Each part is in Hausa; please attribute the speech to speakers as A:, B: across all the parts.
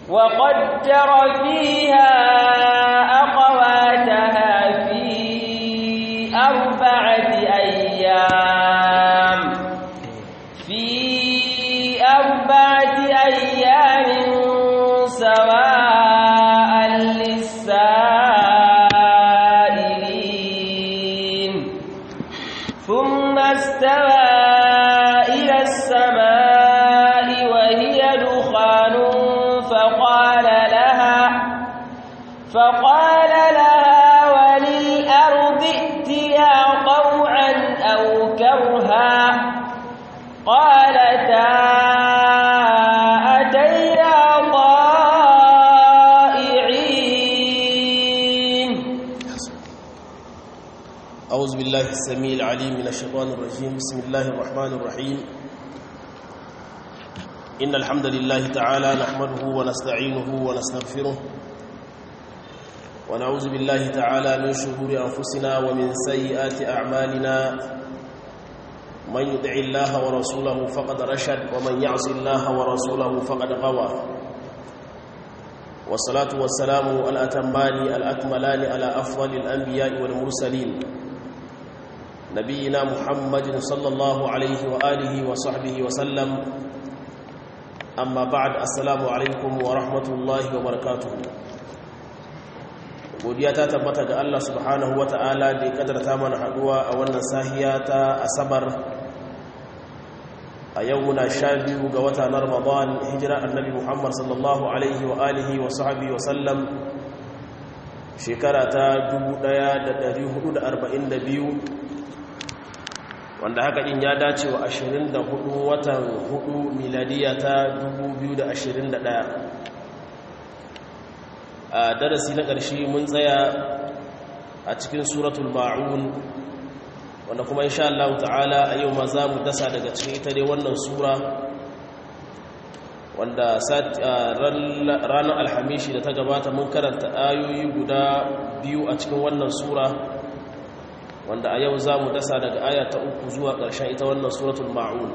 A: وقدر فيها أقواتها في أربعة أيام في أربعة أيام سواء للسائلين ثم استوى إلى السماء وهي دخان فقال لها فقال لها وللأرض ائتيا طوعا أو كرها قالتا أتينا طائعين
B: أعوذ بالله السميع العليم من الشيطان الرجيم بسم الله الرحمن الرحيم إن الحمد لله تعالى نحمده ونستعينه ونستغفره ونعوذ بالله تعالى من شرور أنفسنا ومن سيئات أعمالنا من يدع الله ورسوله فقد رشد ومن يعص الله ورسوله فقد غوى والصلاة والسلام الأتمان الأكملان على أفضل الأنبياء والمرسلين نبينا محمد صلى الله عليه وآله وصحبه وسلم أما بعد السلام عليكم ورحمة الله وبركاته godiya ta tabbata ga Allah subhanahu wa ta'ala da ya kadarta mana haduwa a wannan sahiya ta asabar a yau muna sha biyu ga wata na ramadan hijira annabi muhammad sallallahu alaihi wa alihi wa sahabi wa sallam shekara ta 1442 wanda haka din ya dace wa 24 watan 4 miladiya ta 2021 a darasi na ƙarshe mun tsaya a cikin suratul ma'un wanda kuma insha Allah ta'ala a yau ma za mu dasa daga cikin ita dai wannan sura wanda ranar alhamishi da ta gabata mun karanta ayoyi guda biyu a cikin wannan sura wanda a yau za mu dasa daga aya ta uku zuwa ƙarshen ita wannan suratul ma'un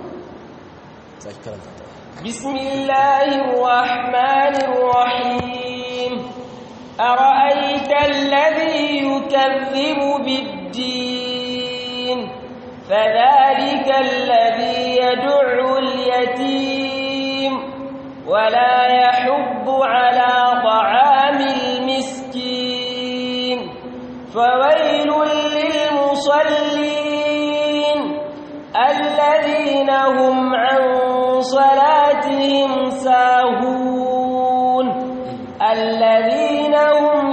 A: bismillahirrahmanirrahim أرأيت الذي يكذب بالدين فذلك الذي يدع اليتيم ولا يحب على طعام المسكين فويل للمصلين الذين هم عن صلاتهم ساهون الذين هم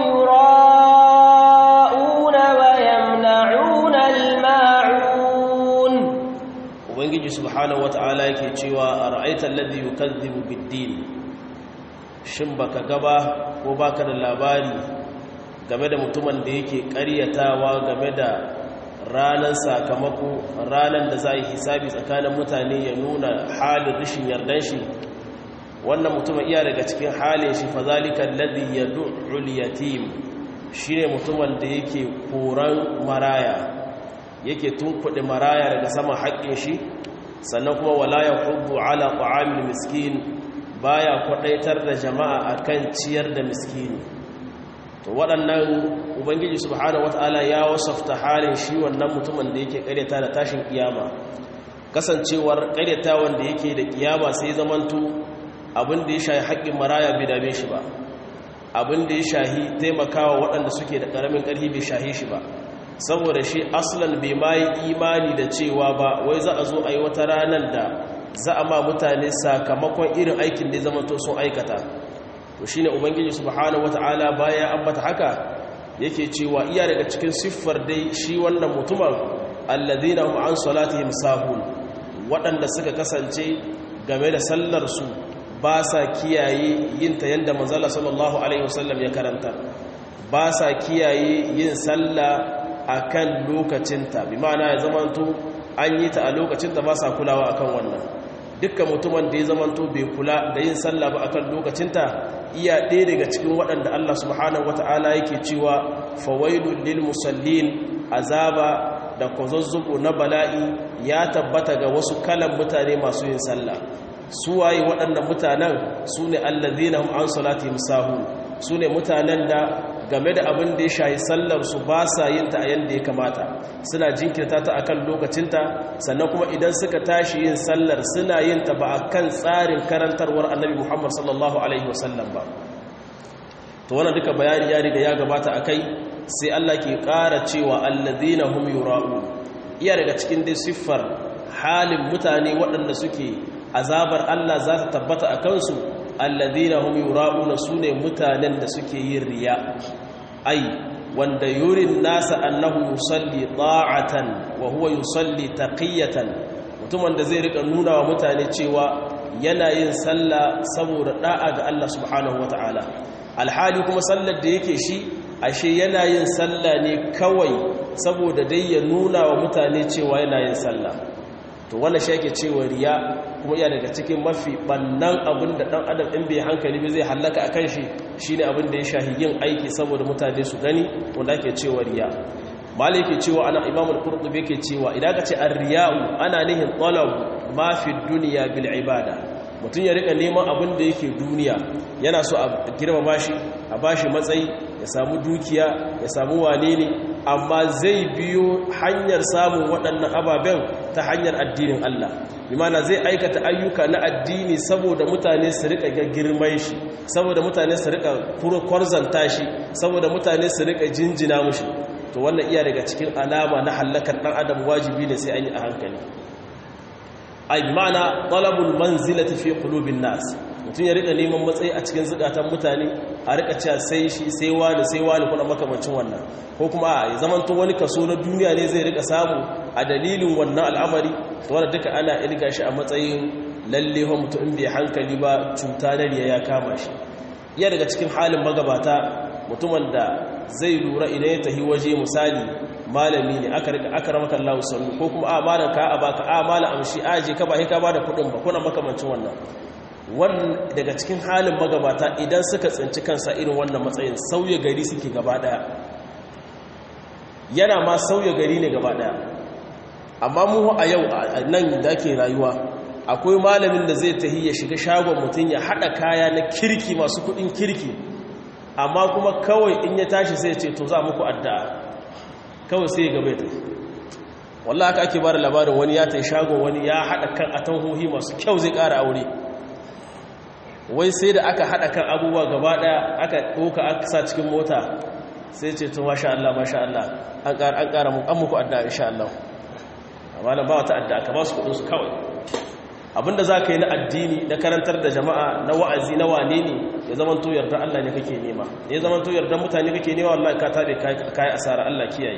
A: يراءون ويمنعون الماعون
B: ubangiji subhanahu wata'ala yake cewa ara'aita alladhi yukazzibu bid-din shin baka gaba ko baka da labari game da mutumin da yake ƙaryatawa game da ranar sakamako ranar da za yi hisabi tsakanin mutane ya nuna halin rashin yardan shi wannan mutumin iya daga cikin halin shi fazalika alladhi yad'ul yatim shine mutumin da yake koran maraya yake tunkuɗe maraya daga saman haƙƙin shi sannan kuma wala yahuddu ala ta'amil miskin baya kwadaitar da jama'a akan ciyar da miskini to waɗannan ubangiji subhanahu wataala ya wasafta halin shi wannan mutumin da yake ƙaryata da tashin kiyama kasancewar ƙaryata wanda yake da kiyama sai zamanto abin da ya shahi haƙƙin maraya bai dame shi ba abin da ya shahi taimakawa waɗanda suke da ƙaramin ƙarfi bai shahi shi ba saboda shi aslan bai ma yi imani da cewa ba wai za a zo a yi wata ranar da za a ma mutane sakamakon irin aikin da ya zama to sun aikata to shi ne ubangiji subhanahu wata'ala baya ambata haka yake cewa iya daga cikin siffar dai shi wannan mutumin alladhina hum an salatihim sahun waɗanda suka kasance game da sallarsu ba sa kiyaye yin ta yadda manzala sallallahu alaihi wasallam ya karanta ba sa kiyaye yin sallah a kan lokacinta bi ma'ana ya zamanto an yi ta a lokacinta ba sa kulawa akan wannan dukkan mutumin da ya zamanto bai kula da yin sallah ba akan lokacinta iya ɗaya daga cikin waɗanda Allah subhanahu wata'ala yake cewa fawailul lil musallin azaba da kwazazzubu na bala'i ya tabbata ga wasu kalan mutane masu yin sallah su waye waɗannan mutanen su ne allazina hum an salatihim sahun su ne mutanen da game da abin da ya shayi sallar su ba sa yin ta a yanda ya kamata suna jinkirta ta akan lokacinta sannan kuma idan suka tashi yin sallar suna yin ta ba akan tsarin karantarwar annabi Muhammad sallallahu alaihi wasallam ba to wannan duka bayani ya riga ya gabata akai sai Allah ke ƙara cewa allazina hum yura'un iya daga cikin dai siffar halin mutane waɗanda suke azabar Allah za ta tabbata a kansu allazina hum yura'una sune mutanen da suke yin riya ai wanda yurin nasa annahu yusalli ta'atan wa huwa yusalli taqiyatan mutumin da zai rika nuna wa mutane cewa yana yin sallah saboda da'a ga Allah subhanahu wataala alhali kuma sallar da yake shi ashe yana yin sallah ne kawai saboda dai ya nuna wa mutane cewa yana yin sallah to wannan shi yake cewa riya kuma iya daga cikin mafi bannan abin da dan adam in bai hankali ba zai hallaka akan shi shine abin da ya shahi yin aiki saboda mutane su gani wanda ake cewa riya malai yake cewa ana imam al-qurtubi yake cewa idan ka ce ar-riya'u ana nihin talab ma fi dunya bil ibada mutum ya rika neman abin da yake duniya yana so a girmama shi a bashi matsayi ya samu dukiya ya samu wane ne amma zai biyo hanyar samun waɗannan ababen ta hanyar addinin Allah bimana zai aikata ayyuka na addini saboda mutane su rika ga girman shi saboda mutane su rika kwarzanta shi saboda mutane su rika jinjina mushi to wannan iya daga cikin alama na hallakar ɗan adam wajibi ne sai an yi a hankali ai ma'ana talabul manzilati fi qulubin nas mutum ya rika neman matsayi a cikin zukatan mutane a rika cewa sai shi sai wani sai wani kuna makamancin wannan ko kuma a zamanto wani kaso na duniya ne zai rika samu a dalilin wannan al'amari to wanda duka ana ilga shi a matsayin lalle ho mutum bai hankali ba cuta na riya ya kama shi iya daga cikin halin magabata mutumin da zai lura idan ya tahi waje misali malami ne aka rika aka ramaka Allah sallu ko kuma a malan ka a baka a malan amshi aje ka ba sai ka bada kudin ba kuna makamancin wannan wannan daga cikin halin magabata idan suka tsinci kansa irin wannan matsayin sauya gari suke gaba daya yana ma sauya gari ne gaba daya amma mu a yau nan da ke rayuwa akwai malamin da zai tahi ya shiga shagon mutum ya hada kaya na kirki masu kudin kirki amma kuma kawai in ya tashi sai ce to za muku addu'a kawai sai ya gaba ta wallah haka ake bada labarin wani ya tai shagon wani ya hada kan atanhohi masu kyau zai kara aure wai sai da aka hada kan abubuwa gaba daya aka doka aka sa cikin mota sai ce to masha Allah masha Allah an kara an kara mu an muku addu'a insha Allah amma nan ba wata addu'a ka ba su kudin su kawai abinda za ka yi na addini na karantar da jama'a na wa'azi na wane ne ya zama to yarda Allah ne kake nema ya zama to yarda mutane kake nema wallahi ka tare kai asara Allah kiyaye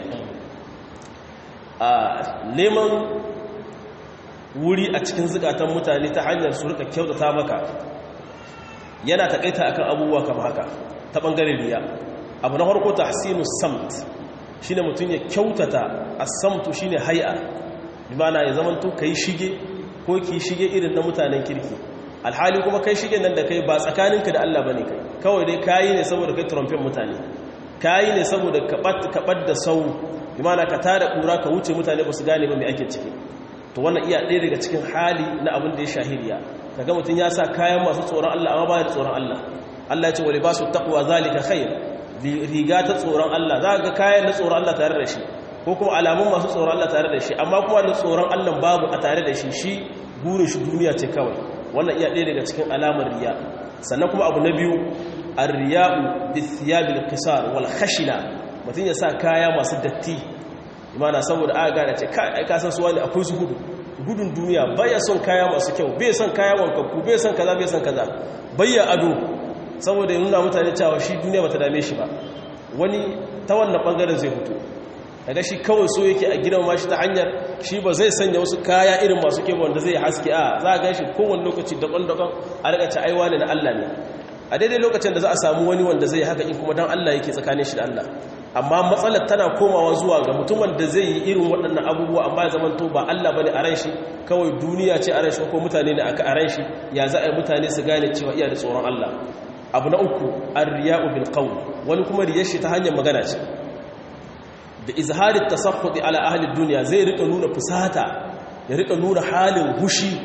B: a neman wuri a cikin zukatan mutane ta hanyar su rika kyautata maka yana takaita akan abubuwa kamar haka ta bangaren riya abu na farko tahsinus samt shine mutum ya kyautata as-samtu shine hay'a bi ma'ana ya zama to kai shige ko ki shige irin na mutanen kirki alhali kuma kai shige nan da kai ba tsakaninka da Allah bane kai kawai dai kayi ne saboda kai trompen mutane kayi ne saboda kaɓar da sau imana ka tada ƙura ka wuce mutane ba su gane ba mai ake ciki to wannan iya ɗaya daga cikin hali na abin da ya shahiriya kaga mutum ya sa kayan masu tsoron Allah amma ba da tsoron Allah Allah ya ce wa libasu taqwa zalika khair riga ta tsoron Allah za ga kayan na tsoron Allah tare da shi ko kuma alamun masu tsoron Allah tare da shi amma kuma da tsoron Allah babu a tare da shi shi burin shi duniya ce kawai wannan iya ɗaya daga cikin alamar riya sannan kuma abu na biyu ar-riya'u bithiyabil qisar wal khashina mutum ya sa kaya masu datti imana saboda aka gane ce kai ka san su wani akwai su gudu gudun duniya baya son kaya masu kyau bai son kaya wankakku bai son kaza bai son kaza bayya ado saboda ya nuna mutane cewa shi duniya bata dame shi ba wani ta wannan bangaren zai fito daga shi kawai so yake a gidan mashi ta hanyar shi ba zai sanya wasu kaya irin masu kyau wanda zai haske a za a gan shi kowane lokaci daban-daban a rika ci aiwa ne na Allah ne a daidai lokacin da za a samu wani wanda zai haka in kuma dan Allah yake tsakanin shi da Allah amma matsalar tana komawa zuwa ga mutumin da zai yi irin waɗannan abubuwa amma ya zamanto ba Allah bane a ran shi kawai duniya ce a ran shi ko mutane ne aka a ran shi ya za a yi mutane su gane cewa iya da tsoron Allah abu na uku ar-riya'u bil qawl wani kuma riyar shi ta hanyar magana ce da izharin tasakhudi ala ahli dunya zai rika nuna fusata ya rika nuna halin hushi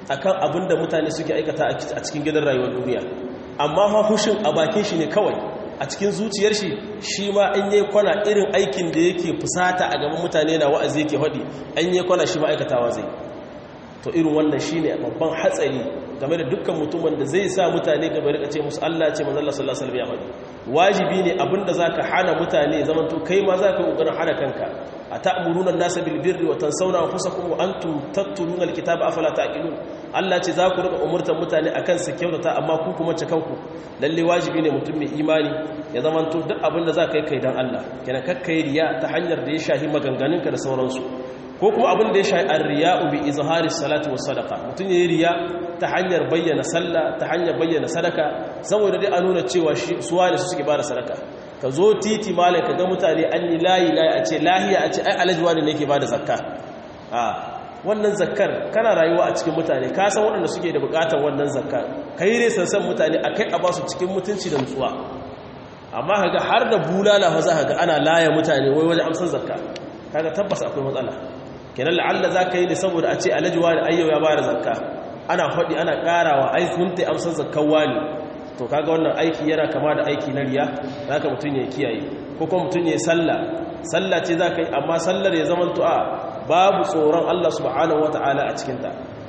B: akan abin da mutane suke aikata a cikin gidan rayuwar duniya amma fa hushin a bakin shi ne kawai a cikin zuciyar shi shi ma an yi kwana irin aikin da yake fusata a gaban mutane na wa'azi yake haɗi an yi kwana shi ma aikatawa zai to irin wannan shi ne babban hatsari game da dukkan mutumin da zai sa mutane gaba rika ce musu Allah ce manzalla sallallahu alaihi wasallam ya wajibi ne abinda zaka hana mutane zaman to kai ma zaka kokarin hana kanka ata'muruna an-nasa bil birri wa tansawna anfusakum wa antum tatluna al-kitaba afala taqilun Allah ce za ku rika umurtar mutane akan su kyautata amma ku kuma ce kanku lalle wajibi ne mutum mai imani ya zaman to duk abinda zaka yi kai dan Allah kenan kakkai riya ta hanyar da ya shahi maganganunka da sauransu ko kuma abin da ya shahi ar-riya'u bi izhari salati was sadaqa mutun yayi riya ta hanyar bayyana sallah ta hanyar bayyana sadaka saboda dai a nuna cewa shi suwa ne su suke bada sadaka ka zo titi malai ka ga mutane an yi layi layi a ce lahiya a ce ai alajuwa ne yake bada zakka a wannan zakkar kana rayuwa a cikin mutane ka san waɗanda suke da buƙatar wannan zakka kai ne san san mutane akai a basu cikin mutunci da nutsuwa amma kaga har da bulala fa za ka ga ana laya mutane wai wajen amsar zakka kaga tabbas akwai matsala kenan la'alla za ka yi ne saboda a ce alajuwa da ayyau ya bada zakka ana faɗi ana ƙarawa ai sun ta amsar zakkan wani to kaga wannan aiki yana kama da aiki na riya za ka mutum ya kiyaye ko kuma mutum ya yi sallah sallah ce za ka yi amma sallar ya zama tu'a babu tsoron allah subhanahu wa ta'ala a cikinta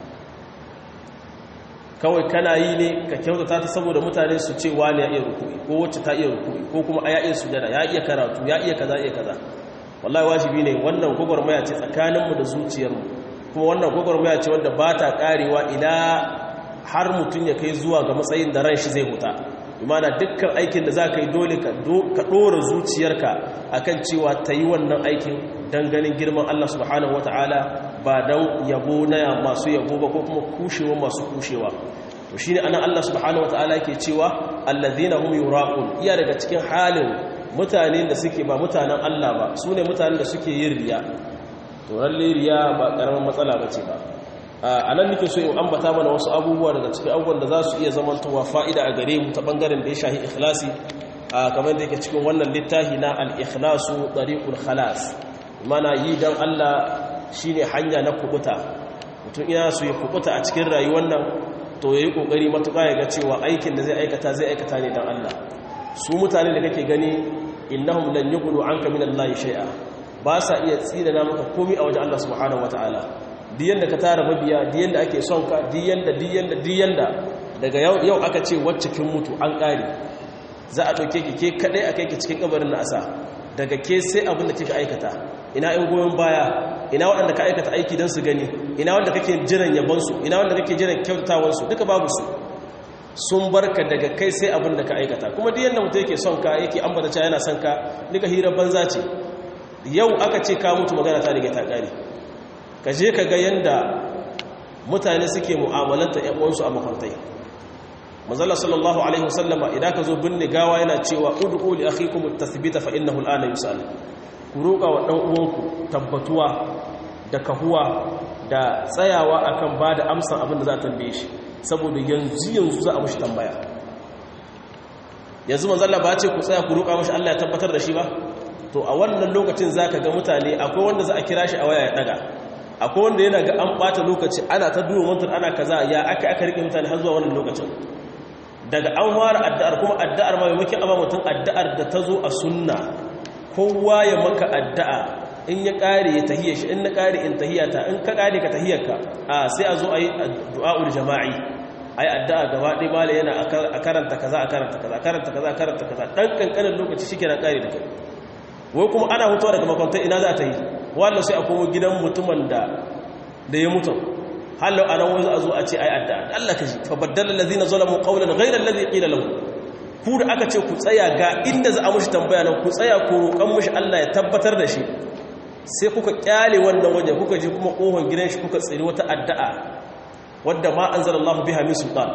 B: kawai kana yi ne ka kyautata ta saboda mutane su ce wani ya iya rukui ko wacce ta iya rukui ko kuma ya iya sujada ya iya karatu ya iya kaza iya kaza wallahi wajibi ne wannan gwagwarmaya ce tsakaninmu da zuciyarmu kuma wannan gwagwarmaya ce wanda ba ta karewa ila har mutum ya kai zuwa ga matsayin da ran shi zai huta imana dukkan aikin da za ka yi dole ka ɗora zuciyarka akan cewa ta yi wannan aikin don ganin girman Allah subhanahu wata'ala ba don yabo na masu yabo ba ko kuma kushewa masu kushewa to shine anan Allah subhanahu wata'ala ke cewa allazina hum yuraqun iya daga cikin halin mutane da suke ba mutanen Allah ba su ne mutanen da suke yin riya to lalle riya ba karamin matsala bace ba a nan nake so in ambata mana wasu abubuwa daga cikin abubuwan da za su iya zamantowa fa'ida a gare mu ta bangaren da ya shahi ikhlasi kamar da yake cikin wannan littafi na al-ikhlasu tariqul khalas mana yi dan Allah shine hanya na kubuta mutum ina so ya kubuta a cikin rayuwar nan to yayi kokari matuƙa ya ga cewa aikin da zai aikata zai aikata ne dan Allah su mutane da kake gani innahum lan yughlu anka min Allah shay'a ba sa iya tsira maka komai a wajen Allah subhanahu wataala diyan da ka tara mabiya diyan da ake son ka diyan da diyan da diyan da daga yau aka ce wacce kin mutu an kare za a dauke ki ke kadai akai ki cikin kabarin na asa daga ke sai abin da kika aikata ina in goyon baya ina waɗanda ka aikata aiki don su gani ina wanda kake jiran yabon su ina wanda kake jiran kyautatawan su duka babu su sun barka daga kai sai abin da ka aikata kuma duk yanda mutum yake son ka yake ambata cewa yana son ka duka hirar banza ce yau aka ce ka mutu magana ta rige ta kare ka je ka ga yanda mutane suke mu'amalanta ƴan uwansu a makwantai manzala sallallahu alaihi wasallama idan ka zo binne gawa yana cewa ud'u li akhikum at-tathbita fa innahu al-ana yus'al ku roƙa wa dan uwanku tabbatuwa da kahuwa da tsayawa akan bada amsan abin da za a tambaye shi saboda yanzu yanzu za a mushi tambaya yanzu manzala ba ce ku tsaya ku roƙa mushi Allah ya tabbatar da shi ba to a wannan lokacin zaka ga mutane akwai wanda za a kira shi a waya ya daga akwai wanda yana ga an bata lokaci ana ta duba mutum ana kaza ya aka aka rike mutane har zuwa wannan lokacin daga an fara addu'ar kuma addu'ar ma maimakon amma mutum addu'ar da ta zo a sunna kowa ya maka addu'a in ya kare ya tahiyya shi in na kare in tahiyyata in ka kare ka tahiyyarka a sai a zo a yi du'a'ul jama'i ai addu'a gaba ɗaya mala yana a karanta kaza a karanta kaza karanta kaza a karanta kaza dan kankanin lokaci shi kenan kare da kai wai kuma ana hutuwa daga makwantar ina za ta yi wallo sai a komo gidan mutumin da da ya mutu hallo a nan wani a zo a ce ai adda Allah ka ji fa baddala allazina zalamu qawlan ghayra allazi qila lahum ku da aka ce ku tsaya ga inda za a mushi tambaya nan ku tsaya ku roƙan mushi Allah ya tabbatar da shi sai kuka kyale wannan waje kuka je kuma kohon gidan shi kuka tsiri wata addu'a wadda ma anzalallahu biha min sultan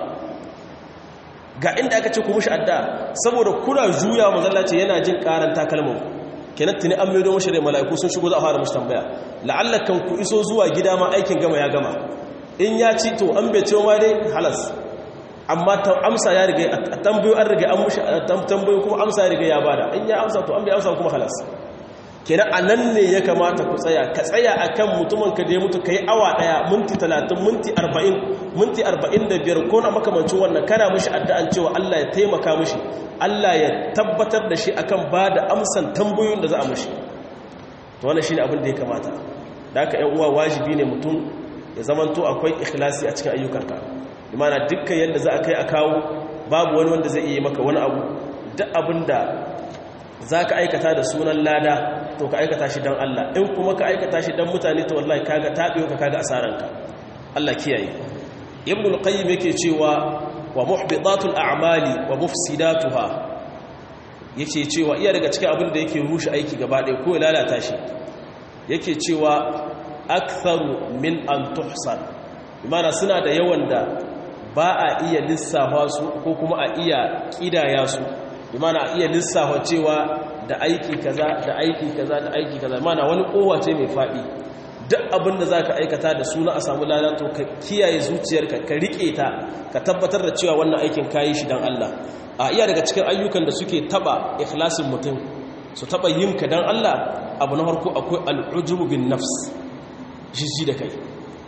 B: ga inda aka ce ku mushi addu'a saboda kuna juya mazallaci yana jin karan takalmin kenan tuni an maido mashi da mala'iku sun shigo za a fara mashi tambaya la'allakan ku iso zuwa gida ma aikin gama ya gama in ya ci to an bai cewa ma dai halas amma ta amsa ya riga a tambayo an riga an mushi tambayo kuma amsa ya riga ya bada in ya amsa to an bai amsa kuma halas kenan a nan ne ya kamata ku tsaya ka tsaya a kan mutumin ka da ya mutu ka yi awa ɗaya minti talatin minti arba'in minti arba'in da biyar ko na makamancin wannan kana mashi addu'an cewa allah ya taimaka mashi allah ya tabbatar da shi akan ba da amsan tambayoyin da za a mashi to wannan shi ne abin da ya kamata da aka yan uwa wajibi ne mutum ya zamanto akwai ikhlasi a cikin ayyukanka imana dukkan yadda za a kai a kawo babu wani wanda zai iya maka wani abu duk abin da za ka aikata da sunan lada to ka aikata shi don Allah in kuma ka aikata shi don mutane to wallahi kaga taɓewa ka kaga asaranka Allah kiyaye ibn al-qayyim yake cewa wa muhbitatul a'mali wa mufsidatuha yace cewa iya daga cikin abin da yake rushe aiki gaba ɗaya ko ya lalata shi yake cewa aktharu min an tuhsan imana suna da yawan da ba a iya lissafa su ko kuma a iya kidaya su imana a iya lissafa cewa da aiki kaza da aiki kaza da aiki kaza imana wani kowa ce mai faɗi duk abin da za ka aikata da suna a samu lalato ka kiyaye zuciyarka ka riƙe ta ka tabbatar da cewa wannan aikin kayi shi don Allah a iya daga cikin ayyukan da suke taba ikhlasin mutum su taba yin ka don Allah abu na farko akwai al'ujubu bin nafs jiji da kai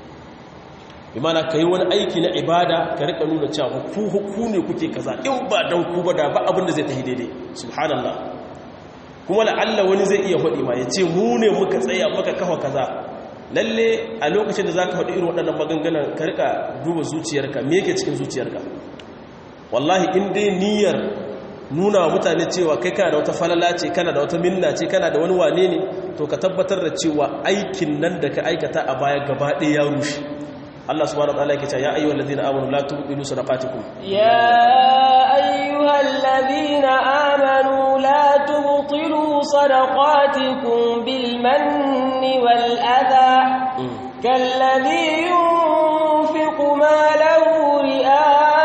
B: imana ka yi wani aiki na ibada ka rika nuna cewa ku ku ne kuke kaza in ba don ku ba da ba abin da zai tafi daidai subhanallah kuma la'alla wani zai iya faɗi ma ya ce mu ne muka tsaya muka kafa kaza lalle a lokacin da za ka faɗi irin waɗannan maganganan ka rika duba zuciyarka me yake cikin zuciyarka wallahi in dai niyyar nuna wa mutane cewa kai kana da wata falala ce kana da wata minna ce kana da wani wane ne to ka tabbatar da cewa aikin nan da ka aikata a baya gaba ɗaya ya rushe Allah subhanahu wa ta'ala yake cewa ya ayyuhal ladina amanu la tubtilu sadaqatikum
A: ya ayyuhal ladina amanu la tubtilu sadaqatikum bil manni wal adha kalladhi yunfiqu malahu ri'a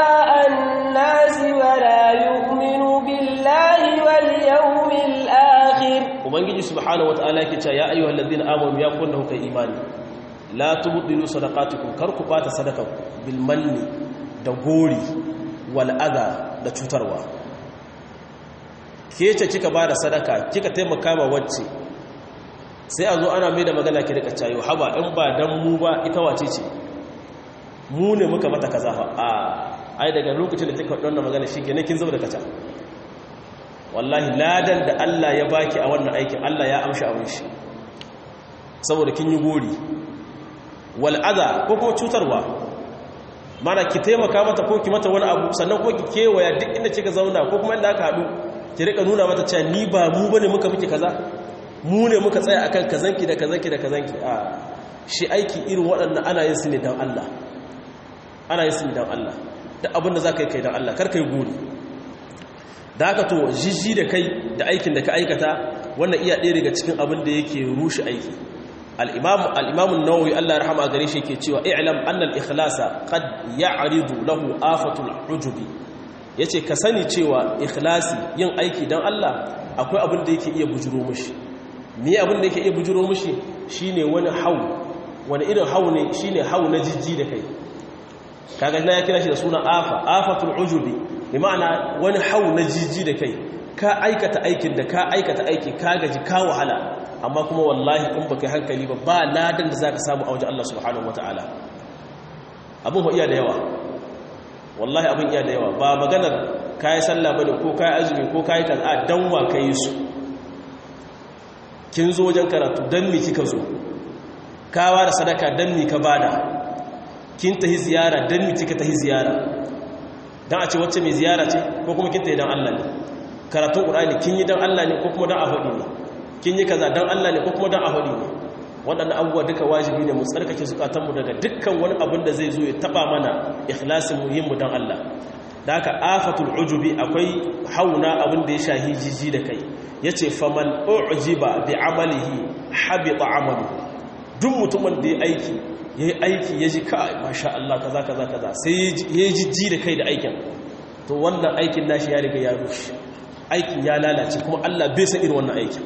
A: an-nas wa la yu'minu billahi wal yawmil akhir
B: ubangiji subhanahu wa ta'ala yake cewa ya ayyuhal ladina amanu ya kunna kai imani la tubdilu sadaqatukum kar ku bata sadaka bil manni da gori wal adha da cutarwa kece kika bada sadaka kika taimaka ma wacce sai a zo ana mai da magana ki rika cayo haba in ba dan mu ba ita wace ce mu ne muka mata kaza fa a ai daga lokacin da kika wannan magana shi kenan kin zama da kaca wallahi ladan da Allah ya baki a wannan aikin Allah ya amshi abin shi saboda kin yi gori wal'ada ko kuma cutarwa mana ki taimaka mata ko ki mata wani abu sannan ko ki kewaya duk inda kika zauna ko kuma inda aka haɗu ki rika nuna mata cewa ni ba mu bane muka miki kaza mu ne muka tsaya akan kazanki da kazanki da kazanki a shi aiki irin waɗannan ana yin su ne don Allah ana yin su ne don Allah da abin da za ka yi kai don Allah kar ka yi gori da haka to jijji da kai da aikin da ka aikata wannan iya ɗaya daga cikin abin da yake rushe aiki al'imamun nawawi Allah rahama gare shi ke cewa i'lam annal ikhlasa qad ya'ridu lahu afatul ujubi yace ka sani cewa ikhlasi yin aiki dan Allah akwai abin da yake iya bujuro mishi me abin da yake iya bujuro mishi shine wani hau wani irin hau ne shine hau na jijji da kai kaga na ya kira shi da suna afa afatul ujubi bi ma'ana wani hau na jijji da kai ka aikata aikin da ka aikata aiki ka gaji ka wahala amma kuma wallahi in baka hankali ba ba ladan da zaka samu a wajen Allah subhanahu wataala abun ho iya da yawa wallahi abun iya da yawa ba maganar kai sallah bane ko kai azumi ko kai kaza dan wa kai su kin zo wajen karatu dan mi kika zo kawa da sadaka dan mi ka bada kin tahi ziyara dan mi kika tahi ziyara dan a ce wacce mai ziyara ce ko kuma kin tahi dan Allah ne karatun qur'ani kin yi dan Allah ne ko kuma dan a faɗi ne kin yi kaza dan Allah ne ko kuma dan ahadi ne waɗannan abubuwa duka wajibi ne mu tsarkake zukatanmu daga dukkan wani abin da zai zo ya taba mana ikhlasin muhimmu dan Allah da haka afatul ujubi akwai hauna abin da ya shahi jiji da kai yace faman ujiba bi amalihi habita amalu duk mutumin da ya aiki yayi aiki yaji kai masha Allah kaza kaza kaza sai ya jiji da kai da aikin to wannan aikin nashi ya riga ya rushe aikin ya lalace kuma Allah bai san irin wannan aikin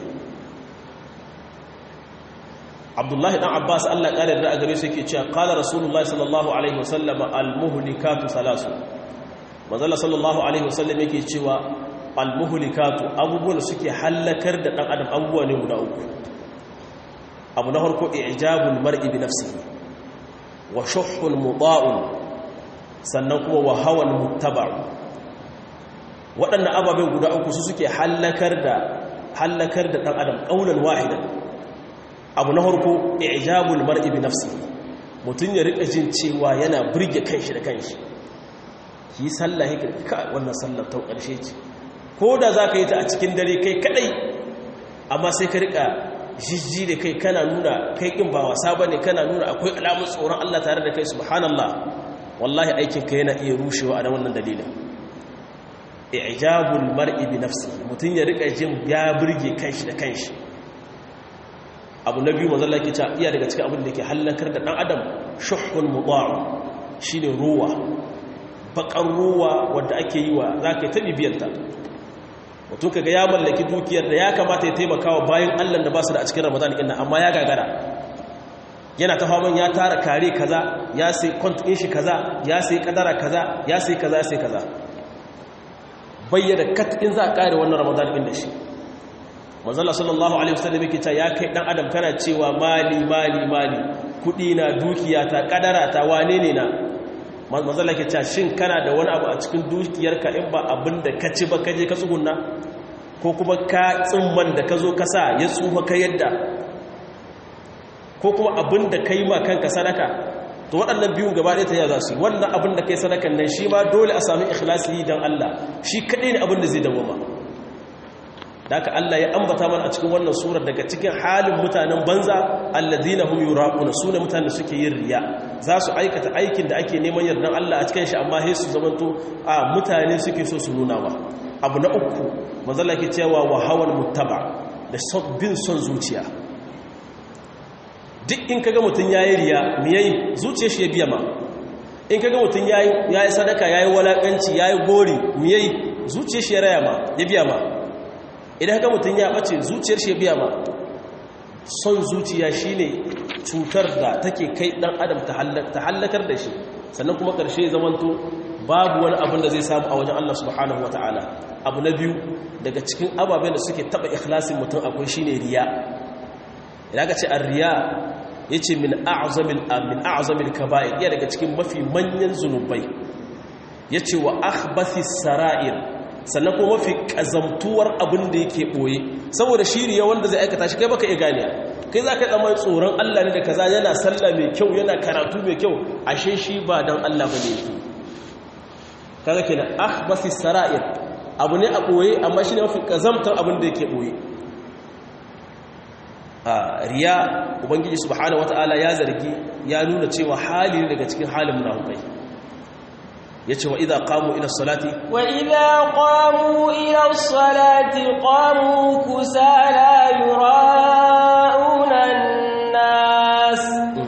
B: abdullahi dan abbas allah ƙarar da a gare su yake cewa ƙala rasulullahi sallallahu alaihi wasallama almuhlikatu salasu manzala sallallahu alaihi wasallam yake cewa almuhlikatu abubuwan da suke hallakar da dan adam abubuwa ne guda uku abu na farko ijabul mar'i bi nafsihi wa shuhhun muda'un sannan kuma wa hawan muttaba'u waɗannan ababen guda uku su suke hallakar da hallakar da dan adam qaulan wahidan abu na farko ijabul mar'i bi nafsihi mutun ya rika jin cewa yana burge kanshi da kanshi ki sallah ka wannan sallar ta ƙarshe ce ko da za ka yi ta a cikin dare kai kadai amma sai ka rika jijji da kai kana nuna kai ƙin ba wasa ba ne kana nuna akwai alamun tsoron Allah tare da kai subhanallah wallahi aikinka yana iya rushewa a wannan dalilin ijabul mar'i bi nafsi mutum ya rika jin ya burge kanshi da kanshi abu na biyu manzon Allah ke cewa iya daga cikin abin da ke hallakar da dan adam shuhhun mudha'u shine ruwa bakar ruwa wanda ake yi wa zaka ta bibiyarta mutum kaga ya mallaki dukiyar da ya kamata ya taimaka wa bayan Allah da ba su da a cikin Ramadan ɗin amma ya gagara yana ta faman ya tara kare kaza ya sai kwant ɗin shi kaza ya sai kadara kaza ya sai kaza ya sai kaza bayyana kat in za a kare wannan Ramadan ɗin da shi manzala sallallahu alaihi wasallam yake cewa ya kai dan adam kana cewa mali mali mali kudi na dukiya ta kadara ta wane ne na manzala ke cewa shin kana da wani abu a cikin dukiyarka in ba abin da ka ci ba ka je ka tsugunna ko kuma ka tsimman da ka zo ka sa ya tsufa ka yadda ko kuma abin da ka yi ma kanka sadaka to waɗannan biyun gaba ɗaya ta yi za su yi wannan abin da ka yi sadakan nan shi ma dole a sami ikhlasi yi don Allah shi kaɗai ne abin da zai dawoma da haka Allah ya ambata mana a cikin wannan surar daga cikin halin mutanen banza alladhina hum yuraquna sune mutanen da suke yin riya za su aikata aikin da ake neman yardan Allah a cikin shi amma sai su zamanto a mutane suke so su nuna wa abu na uku manzala ke cewa wa hawan muttaba da bin son zuciya duk in kaga mutun yayi riya me yayi zuciyar shi ya biya ma in kaga mutun yayi yayi sadaka yayi walakanci yayi gori me yayi zuciyar shi ya raya ma ya biya ma idan haka mutum ya ɓace zuciyar shi biya ma son zuciya shine cutar da take kai ɗan adam ta hallakar da shi sannan kuma ƙarshe zamanto babu wani abin da zai samu a wajen Allah subhanahu wata'ala abu na biyu daga cikin ababen da suke taɓa ikhlasin mutum akwai shine riya idan ka ce a riya ya ce min a'azamil kaba'ir iya daga cikin mafi manyan zunubai ya ce wa akhbathis sara'ir sannan kuma mafi kazamtuwar abin da yake ɓoye saboda shiriya wanda zai aikata shi kai baka iya gane kai za ka yi tsammanin tsoron Allah ne da kaza yana sallah mai kyau yana karatu mai kyau ashe shi ba don Allah ba ne yake kaga kenan ahbasi sara'ir abu ne a ɓoye amma shi ne mafi kazamtar abin da yake ɓoye a riya ubangiji subhanahu wataala ya zargi ya nuna cewa hali ne daga cikin halin munafukai yace wa idza qamu ila salati
A: wa idza qamu ila salati qamu kusala yura'una an-nas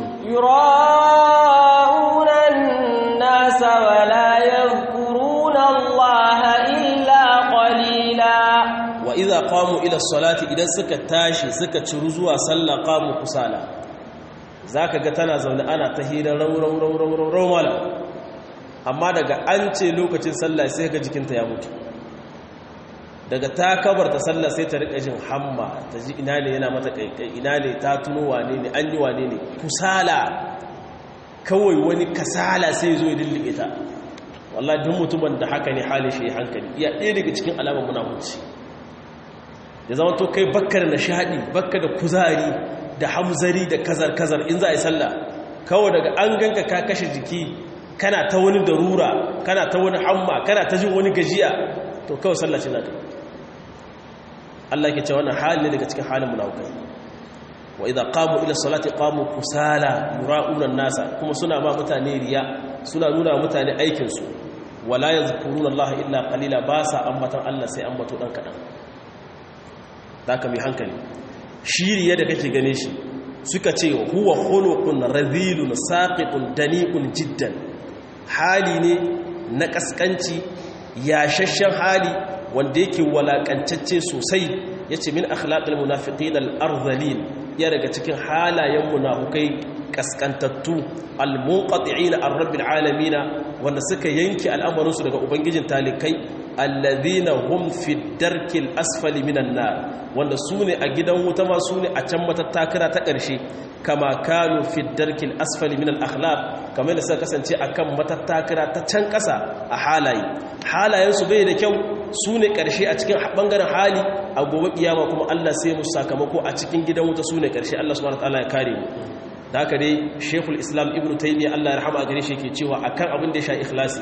A: yura'una an-nas wa la yadhkuruna Allah illa qalila
B: wa idza qamu ila salati idan suka tashi suka ciru zuwa sallah qamu kusala zaka ga tana zaune ana ta hira raw raw raw raw raw mala amma daga an ce lokacin sallah sai ga jikinta ya mutu daga ta kabarta sallah sai ta rika jin hamma ta ji ina ne yana mata kaikai ina ne ta tuno wane ne an yi wane ne kusala kawai wani kasala sai zo ya dillike ta wallahi duk mutumin da haka ne halin shi hankali iya ɗaya daga cikin alamar munafunci ya zama to kai bakka da nishadi bakka da kuzari da hamzari da kazar-kazar in za a yi sallah kawai daga an ganka ka kashe jiki kana ta wani darura kana ta wani hamma kana ta jin wani gajiya to kawai sallah ce zaka Allah ke ce wannan hali daga cikin halin munafikai wa idza qamu ila salati qamu kusala yura'una nasa kuma suna ma mutane riya suna nuna mutane aikin su wala yadhkuruna Allah illa qalila ba sa ambatan Allah sai ambato dan kadan zaka mai hankali shiriya da kake gane shi suka ce huwa khuluqun radhilun saqitun dani'un jiddan hali ne na kaskanci yashashshen hali wanda yake walakancacce sosai yace min akhlaqil munafiqin al-ardhalin ya daga cikin halayen munafukai kaskantattu al-munqati'ina ar-rabbil alamin wanda suka yanke al'amarinsu daga ubangijin talikai alladhina hum fi darkil asfali minan nar wanda su ne a gidan wuta ma su ne a can matattakira ta ƙarshe kama kanu fi darkil asfali minal akhlaq kamar da suka kasance akan matattakira ta can ƙasa a halaye halayensu bai da kyau su ne ƙarshe a cikin ɓangaren hali a gobe kiyama kuma Allah sai musu sakamako a cikin gidan wuta su ne ƙarshe Allah subhanahu wataala ya kare mu da haka dai Sheikhul Islam Ibn Taymiyyah Allah ya rahama a gare shi yake cewa akan abin da ya sha ikhlasi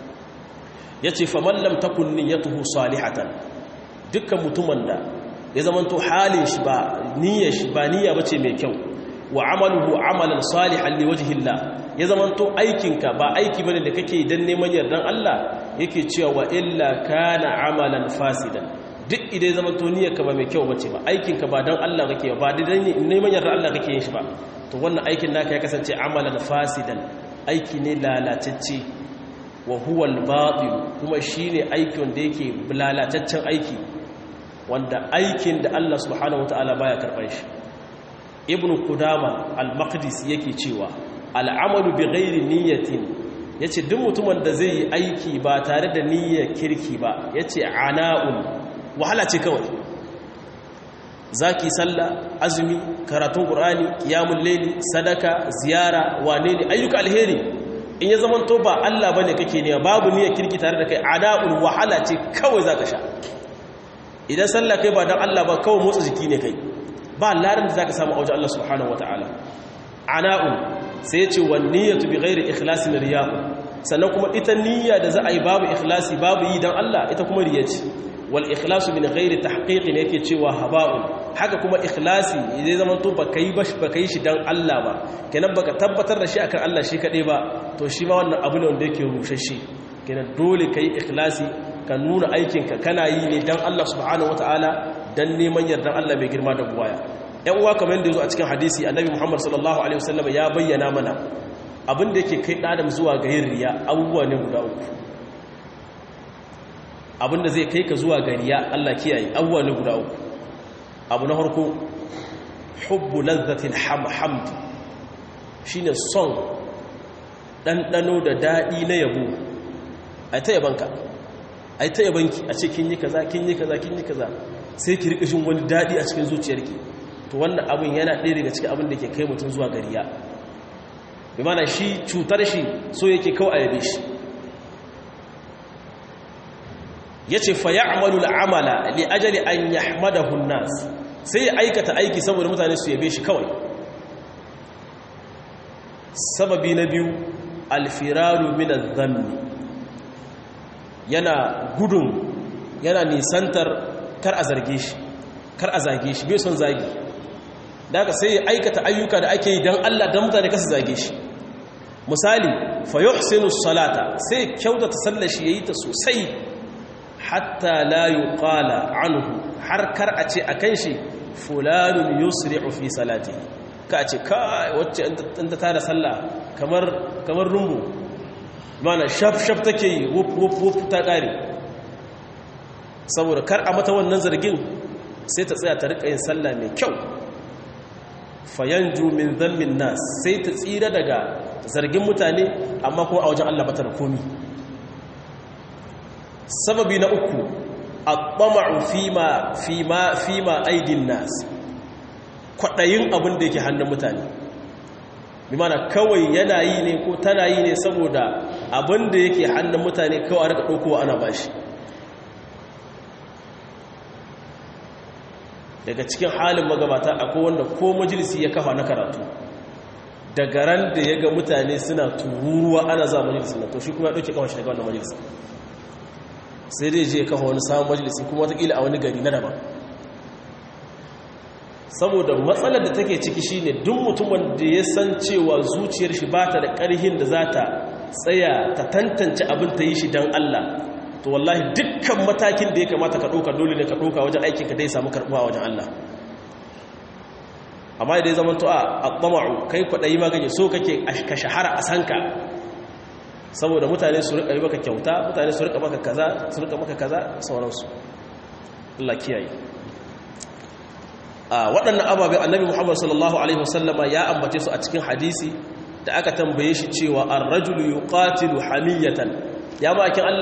B: yace fa man lam takun niyyatuhu salihatan dukkan mutumin da ya zamanto halin shi ba niyyar shi ba niyya bace mai kyau wa amaluhu amalan salihan liwajhillah ya zamanto aikinka ba aiki bane da kake dan neman yardan Allah yake cewa wa illa kana amalan fasidan duk idan ya zamanto niyyarka ba mai kyau bace ba aikinka ba dan Allah kake ba dan neman yardan Allah kake yin shi ba to wannan aikin naka ya kasance amalan fasidan aiki ne lalatacce wa huwa al-batil kuma shine aikin da yake lalataccen aiki wanda aikin da Allah subhanahu wataala baya karban shi ibn kudama al-maqdis yake cewa al'amalu bi ghairi niyyatin yace duk mutumin da zai yi aiki ba tare da niyyar kirki ba yace ana'un wahala ce kawai zaki sallah azumi karatun qur'ani qiyamul layli sadaka ziyara wane ne ayyuka alheri in ya zama to ba Allah bane kake niyya babu niyyar kirki tare da kai ana'un wahala ce kawai zaka sha idan sallah kai ba dan Allah ba kawai motsa jiki ne kai ba larin da za ka samu a wajen Allah subhanahu wa ta'ala ana'un sai ya ce wa niyyatu bi ghairi ikhlasi na riya'u sannan kuma ita niyya da za a yi babu ikhlasi babu yi don Allah ita kuma riya ce wal ikhlasu min ghairi tahqiqi ne yake cewa haba'un haka kuma ikhlasi zai zama to baka yi bash baka yi shi dan Allah ba kenan baka tabbatar da shi akan Allah shi kadai ba to shi ma wannan abu ne wanda yake rushashe kenan dole kai ikhlasi ka nuna aikinka kana yi ne dan Allah subhanahu wataala dan neman yardan Allah mai girma da buwaya ‘yan uwa kamar yadda ya zo a cikin hadisi annabi muhammad sallallahu alaihi wasallam ya bayyana mana abin da yake kai ɗadam zuwa ga yin riya abubuwa ne guda uku abin da zai kai ka zuwa ga riya Allah kiyaye abubuwa ne guda uku abu na harko hubbu lazzatil hamd shine son ɗanɗano da daɗi na yabo a ta yabanka a ta yabanki a ce kin yi kaza kin yi kaza kin yi kaza sai ki rika shin wani daɗi a cikin zuciyarki to wannan abin yana ɗaya daga cikin abin da ke kai mutum zuwa gariya bi mana shi cutar shi so yake kawai a yabe shi ya ce fa ya'malu al'amala li ajali an yahmadahu nas sai ya aikata aiki saboda mutane su yabe shi kawai sababi na biyu alfiraru min adh-dhanni yana gudun yana nisantar kar a zarge shi kar a zage shi bai son zagi daga sai ya aikata ayyuka da ake yi don Allah don mutane kasa zage shi misali fa yuhsinu salata sai kyautata sallar shi yayi ta sosai hatta la yuqala anhu har kar a ce akan shi fulanun yusri'u fi salatihi ka ce kai wacce in ta tada sallah kamar kamar rumbu mana shaf shaf take yi wuf wuf wuf ta kare saboda kar a mata wannan zargin sai ta tsaya ta rika yin sallah mai kyau fayanju min zammin nas sai ta tsira daga zargin mutane amma kuma a wajen Allah bata da komi sababi na uku at-tama'u fima fima fima aidin nas kwadayin abin da yake hannun mutane bi mana kawai yana yi ne ko tana yi ne saboda abin da yake hannun mutane kawai a rika daukowa ana bashi daga cikin halin magabata akwai wanda ko majalisi ya kafa na karatu daga ran da ya ga mutane suna tururuwa ana za majalisi na to shi kuma ya ɗauke kawo shi daga wannan majalisi sai dai je ya kafa wani samun majalisi kuma watakila a wani gari na daban saboda matsalar da take ciki shine duk mutumin da ya san cewa zuciyar shi ba ta da ƙarhin da za ta tsaya ta tantance abin ta yi shi don Allah to wallahi dukkan matakin da ya kamata ka ɗauka dole ne ka ɗauka wajen aikinka dai samu karɓuwa wajen Allah amma idan zaman to a ɓama'u kai kwaɗayi magani so kake ka shahara a sanka saboda mutane su riƙa yi maka kyauta mutane su riƙa maka kaza su riƙa maka kaza sauransu Allah kiyaye a waɗannan ababen annabi muhammad sallallahu alaihi wasallama ya ambace su a cikin hadisi da aka tambaye shi cewa ar-rajulu yuqatilu hamiyatan ya bakin Allah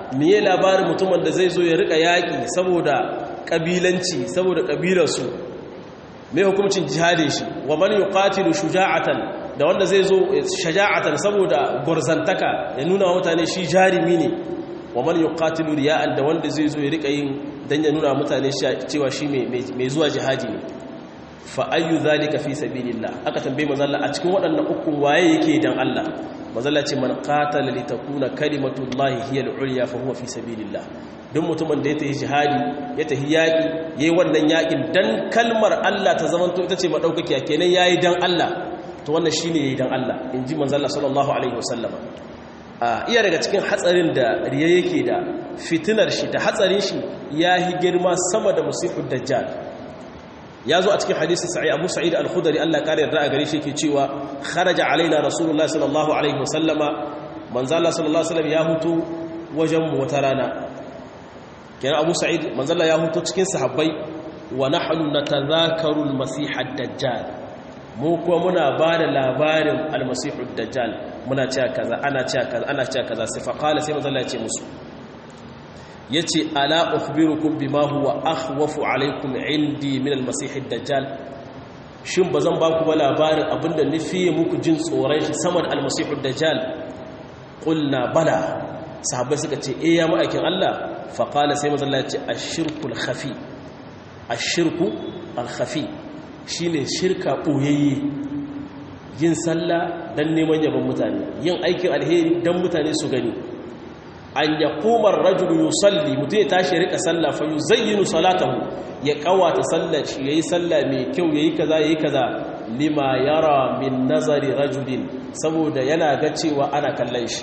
B: miye labarin mutumin da zai zo ya rika yaƙi saboda ƙabilanci saboda ƙabilarsu mai hukumcin jihadin shi wa man yuqatilu shuja'atan da wanda zai zo shaja'atan saboda gwarzantaka ya nuna wa mutane shi jarimi ne wa man yuqatilu riya'an da wanda zai zo ya rika yin dan ya nuna mutane cewa shi mai zuwa jihadi ne fa ayyu zalika fi sabilillah aka tambaye manzo Allah a cikin waɗannan ukun waye yake dan Allah manzo Allah ce man qatala li takuna kalimatullahi hiya al-ulya fa huwa fi sabilillah duk mutumin da ya tafi jihadi ya tafi yaki yayi wannan yakin dan kalmar Allah ta zamanto ita ce madaukakiya kenan yayi dan Allah to wannan shine yayi dan Allah inji manzo Allah sallallahu alaihi wasallama iya daga cikin hatsarin da riya yake da fitinar shi da hatsarin shi yahi girma sama da musifud dajjal ya zo a cikin hadisi sa'i abu sa'id al-khudari Allah kare yarda a gare shi yake cewa kharaja alaina rasulullah sallallahu alaihi wasallama manzo Allah sallallahu alaihi wasallam ya hutu wajen mu wata rana kenan abu sa'id manzo Allah ya hutu cikin sahabbai wa nahnu natadhakaru al-masih ad-dajjal mu kuma muna ba da labarin al-masih ad-dajjal muna cewa kaza ana cewa kaza ana cewa kaza sai fa qala sai manzo Allah ya ce musu ya ce ala ukhbirukum bima huwa akhwafu alaikum indi min almasih ad-dajjal shin bazan ba ku ba labarin abinda nufi muku jin tsoron shi saman almasih ad-dajjal qulna bala sahabbai suka ce eh ya ma'aikin Allah fa qala sai manzo Allah ya ce ash-shirku al-khafi ash-shirku al-khafi shine shirka boyayye yin sallah dan neman yabon mutane yin aikin alheri dan mutane su gani an ya kumar rajulu yusalli mutum ya tashi rika sallah fa yuzayyinu salatahu ya kawata sallar shi yayi sallah mai kyau yayi kaza yayi kaza lima yara min nazari rajulin saboda yana ga cewa ana kallon shi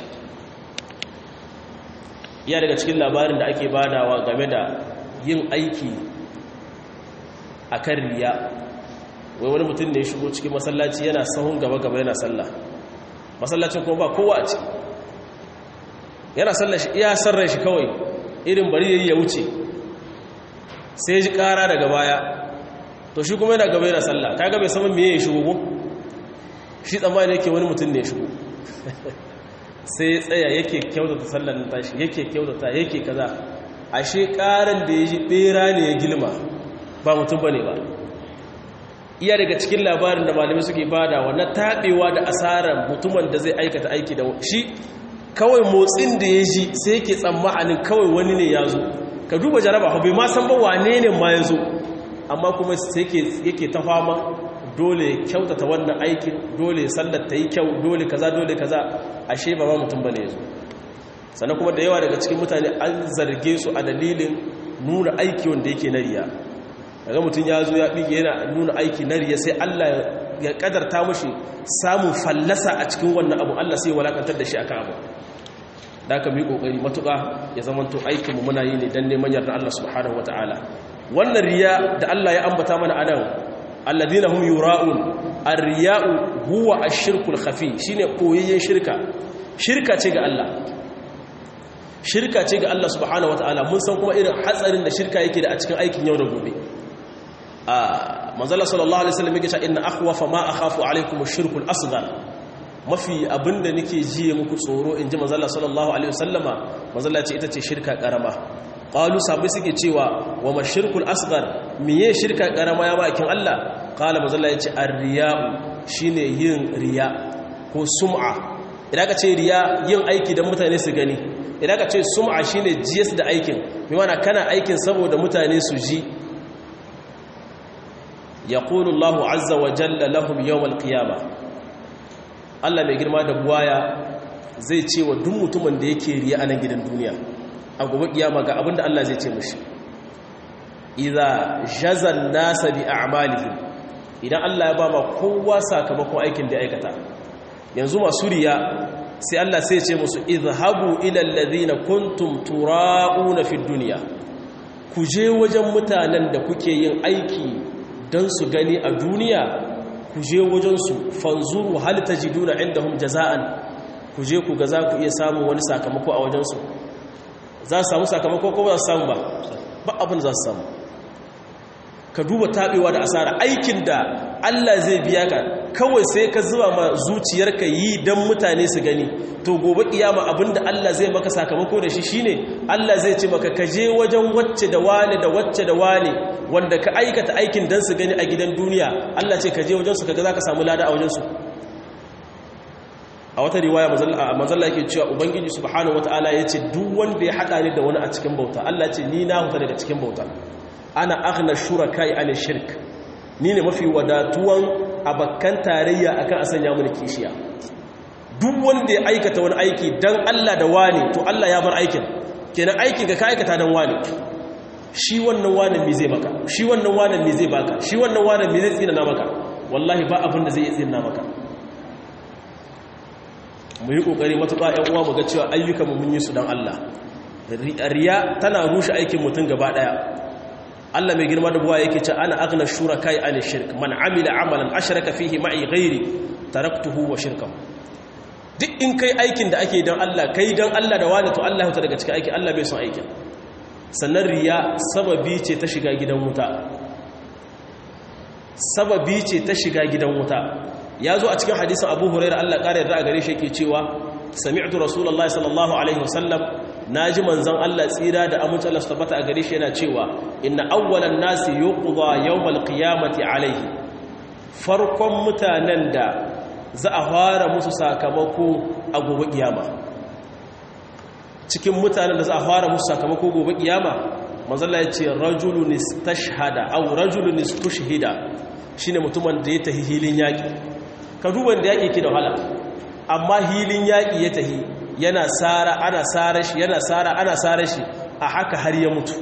B: ya daga cikin labarin da ake badawa game da yin aiki akan riya wai wani mutum ne ya shigo cikin masallaci yana sahun gaba gaba yana sallah masallacin kuma ba kowa a ciki yana sallar shi iya sarrar shi kawai irin bari yayi ya wuce sai ji kara daga baya to shi kuma yana gaba yana sallah kaga bai saman meye ya shigo ko shi tsammani yake wani mutum ne ya shigo sai ya tsaya yake kyautata sallar nan tashi yake kyautata yake kaza ashe karan da ya ji bera ne ya gilma ba mutum bane ba iya daga cikin labarin da malamai suke bada na tabewa da asarar mutumin da zai aikata aiki da shi kawai motsin da ya ji sai yake tsammanin kawai wani ne ya zo ka duba jaraba bai ma san ba wane ne ma ya zo amma kuma sai yake ta fama dole kyautata wannan aikin dole sallar ta yi kyau dole kaza dole kaza ashe ba ma mutum bane ya zo sannan kuma da yawa daga cikin mutane an zarge su a dalilin nuna aiki wanda yake na riya daga mutum ya zo ya ɗige yana nuna aiki na riya sai allah ya ƙadarta mashi samun fallasa a cikin wannan abu allah sai walakantar da shi aka abu da aka mi kokari matuƙa ya zamanto aikinmu muna yi ne don neman yarda Allah subhanahu wata'ala wannan riya da Allah ya ambata mana anan alladhina hum yura'un ar-riya'u huwa ash-shirku al-khafi shine koyayyen shirka shirka ce ga Allah shirka ce ga Allah subhanahu wata'ala mun san kuma irin hatsarin da shirka yake da a cikin aikin yau da gobe a manzala sallallahu alaihi wasallam yake cewa inna akhwafa ma akhafu alaikum ash-shirku al-asghar mafi abinda nake jiye muku tsoro in ji mazalla sallallahu alaihi wasallama mazalla ce ita ce shirka karama qalu sabai suke cewa wa mashirkul asghar miye shirka karama ya bakin Allah qala mazalla yace ar-riya'u shine yin riya ko sum'a idan ka ce riya yin aiki dan mutane su gani idan ka ce sum'a shine jiyas da aikin bi mana kana aikin saboda mutane su ji yaqulu Allahu azza wa jalla lahum yawm al-qiyamah Allah mai girma da buwaya zai ce wa duk mutumin da yake riya a nan gidan duniya a gobe kiyama ga abinda Allah zai ce mishi idza jazan nasa bi a'malihim idan Allah ya ba ma kowa sakamakon aikin da ya aikata yanzu masu riya sai Allah sai ya ce musu izhabu ila alladhina kuntum tura'una fid dunya ku je wajen mutanen da kuke yin aiki don su gani a duniya ku je wajensu fanzuru hal tajiduna indahum jaza'an ku je ku ga za ku iya samun wani sakamako a wajensu za su samu sakamako ko ba za su samu ba ba abin za su samu ka duba taɓewa da asara aikin da Allah zai biya ka kawai sai ka zuba ma zuciyarka yi don mutane su gani to gobe kiyama abinda Allah zai maka sakamako da shi shine Allah zai ce maka kaje wajen wacce da wane da wacce da wane wanda ka aikata aikin don su gani a gidan duniya Allah ce kaje wajen su kaga zaka samu lada a wajen su a wata riwaya manzalla yake cewa ubangiji subhanahu wataala yace duk wanda ya hada ni da wani a cikin bauta Allah ce ni na huta daga cikin bauta ana aghna shurakai an shirk ni ne mafi wadatuwan abakkan tarayya akan asanya mun kishiya duk wanda ya aikata wani aiki dan Allah da wani to Allah ya bar aikin kenan aikin ka ka aikata dan wani shi wannan wani me zai maka shi wannan wani me zai baka shi wannan wani me zai tsina na maka wallahi ba abin da zai tsina maka mu yi kokari matuƙa ƴan uwa mu ga cewa ayyukan mu mun yi su dan Allah riya tana rushe aikin mutum gaba daya Allah mai girma da buwa yake ce ana agna shurakai an shirk man amila amalan ashraka fihi ma'i ghairi taraktuhu wa shirkahu duk in kai aikin da ake dan Allah kai dan Allah da wani to Allah ta daga cikin aiki Allah bai son aikin sannan riya sababi ce ta shiga gidan wuta sababi ce ta shiga gidan wuta ya zo a cikin hadisin Abu Hurairah Allah ƙara yarda a gare shi yake cewa sami'tu rasulullahi sallallahu alaihi wasallam na ji manzan Allah tsira da amince Allah su tabbata a gare shi yana cewa inna awwalan nasi yuqda yawmal qiyamati alaihi farkon mutanen da za a fara musu sakamako a gobe kiyama cikin mutanen da za a fara musu sakamako gobe kiyama manzon Allah ya ce rajulun istashhada aw rajulun istushhida shine mutumin da ya tahi hilin yaki ka duba da yaki ke da wahala amma hilin yaki ya tahi yana tsara ana tsara shi yana tsara ana tsara shi a haka har ya mutu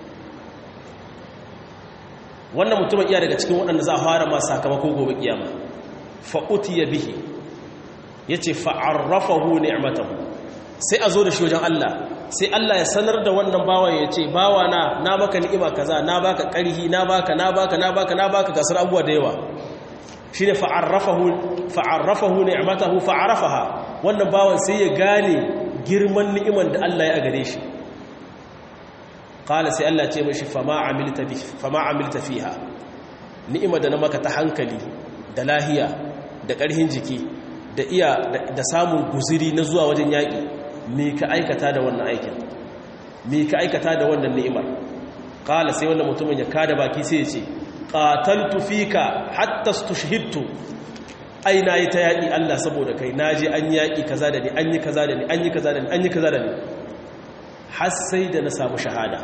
B: wannan mutumin iya daga cikin waɗanda za a fara masu sakamako gobe kiyama fa'uti ya bihi ya ce fa'arrafahu ni'matahu sai a zo da shi wajen Allah sai Allah ya sanar da wannan bawan ya ce bawa na na baka ni'ima kaza na baka ƙarhi na baka na baka na baka na baka gasar abuwa da yawa shi ne fa'arrafahu ni'matahu fa'arafaha wannan bawan sai ya gane girman ni'iman da Allah ya gare shi qala sai Allah ce mishi fama amilta bi fama amilta fiha ni'ima da na maka ta hankali da lahiya da ƙarhin jiki da iya da samun guziri na zuwa wajen yaƙi me ka aikata da wannan aikin me ka aikata da wannan ni'imar qala sai wannan mutumin ya kada baki sai ya ce qataltu fika hatta stushhidtu ai nayi ta yaki Allah saboda kai naje an yaki kaza da ni an yi kaza da ni an yi kaza da ni an yi kaza da ni har sai da na samu shahada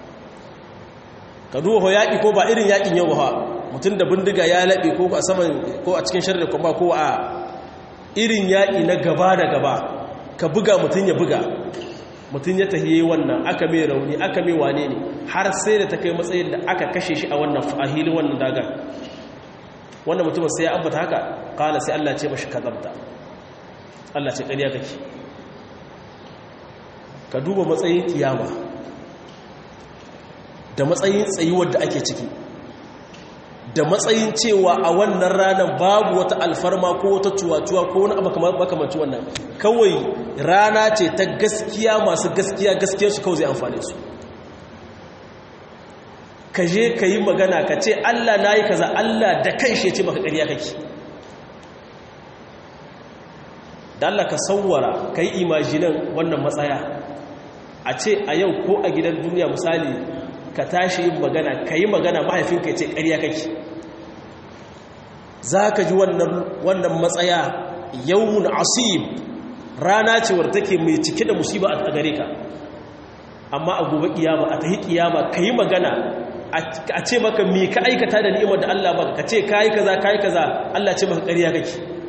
B: ka duba ho yaki ko ba irin yakin yau ba mutum da bindiga ya labe ko a saman ko a cikin sharri kuma ko a irin yaki na gaba da gaba ka buga mutum ya buga mutum ya tahiye wannan aka mai rauni aka mai wane ne har sai da ta kai matsayin da aka kashe shi a wannan fahilin wannan dagar wannan mutumin sai ya ambata haka kala sai Allah ce mashi kazabta Allah ce ƙarya kake ka duba matsayin kiyama da matsayin tsayuwar da ake ciki da matsayin cewa a wannan ranar babu wata alfarma ko wata cuwa-cuwa ko wani abu makamanci wannan kawai rana ce ta gaskiya masu gaskiya gaskiyar su kawai zai amfane su ka je ka yi magana ka ce allah na yi kaza allah da kan shi ce maka ƙarya kake da allah ka sauwara ka yi imajinan wannan matsaya a ce a yau ko a gidan duniya misali ka tashi yin magana ka yi magana mahaifinka ya ce ƙarya kake za ka ji wannan matsaya yawun asib rana ce wadda take mai cike da musiba a gare ka amma a gobe kiyama a tahi kiyama ka yi magana a ce maka me ka aikata da ni'imar da Allah baka ka ce ka yi kaza ka yi kaza Allah ce maka ƙarya kake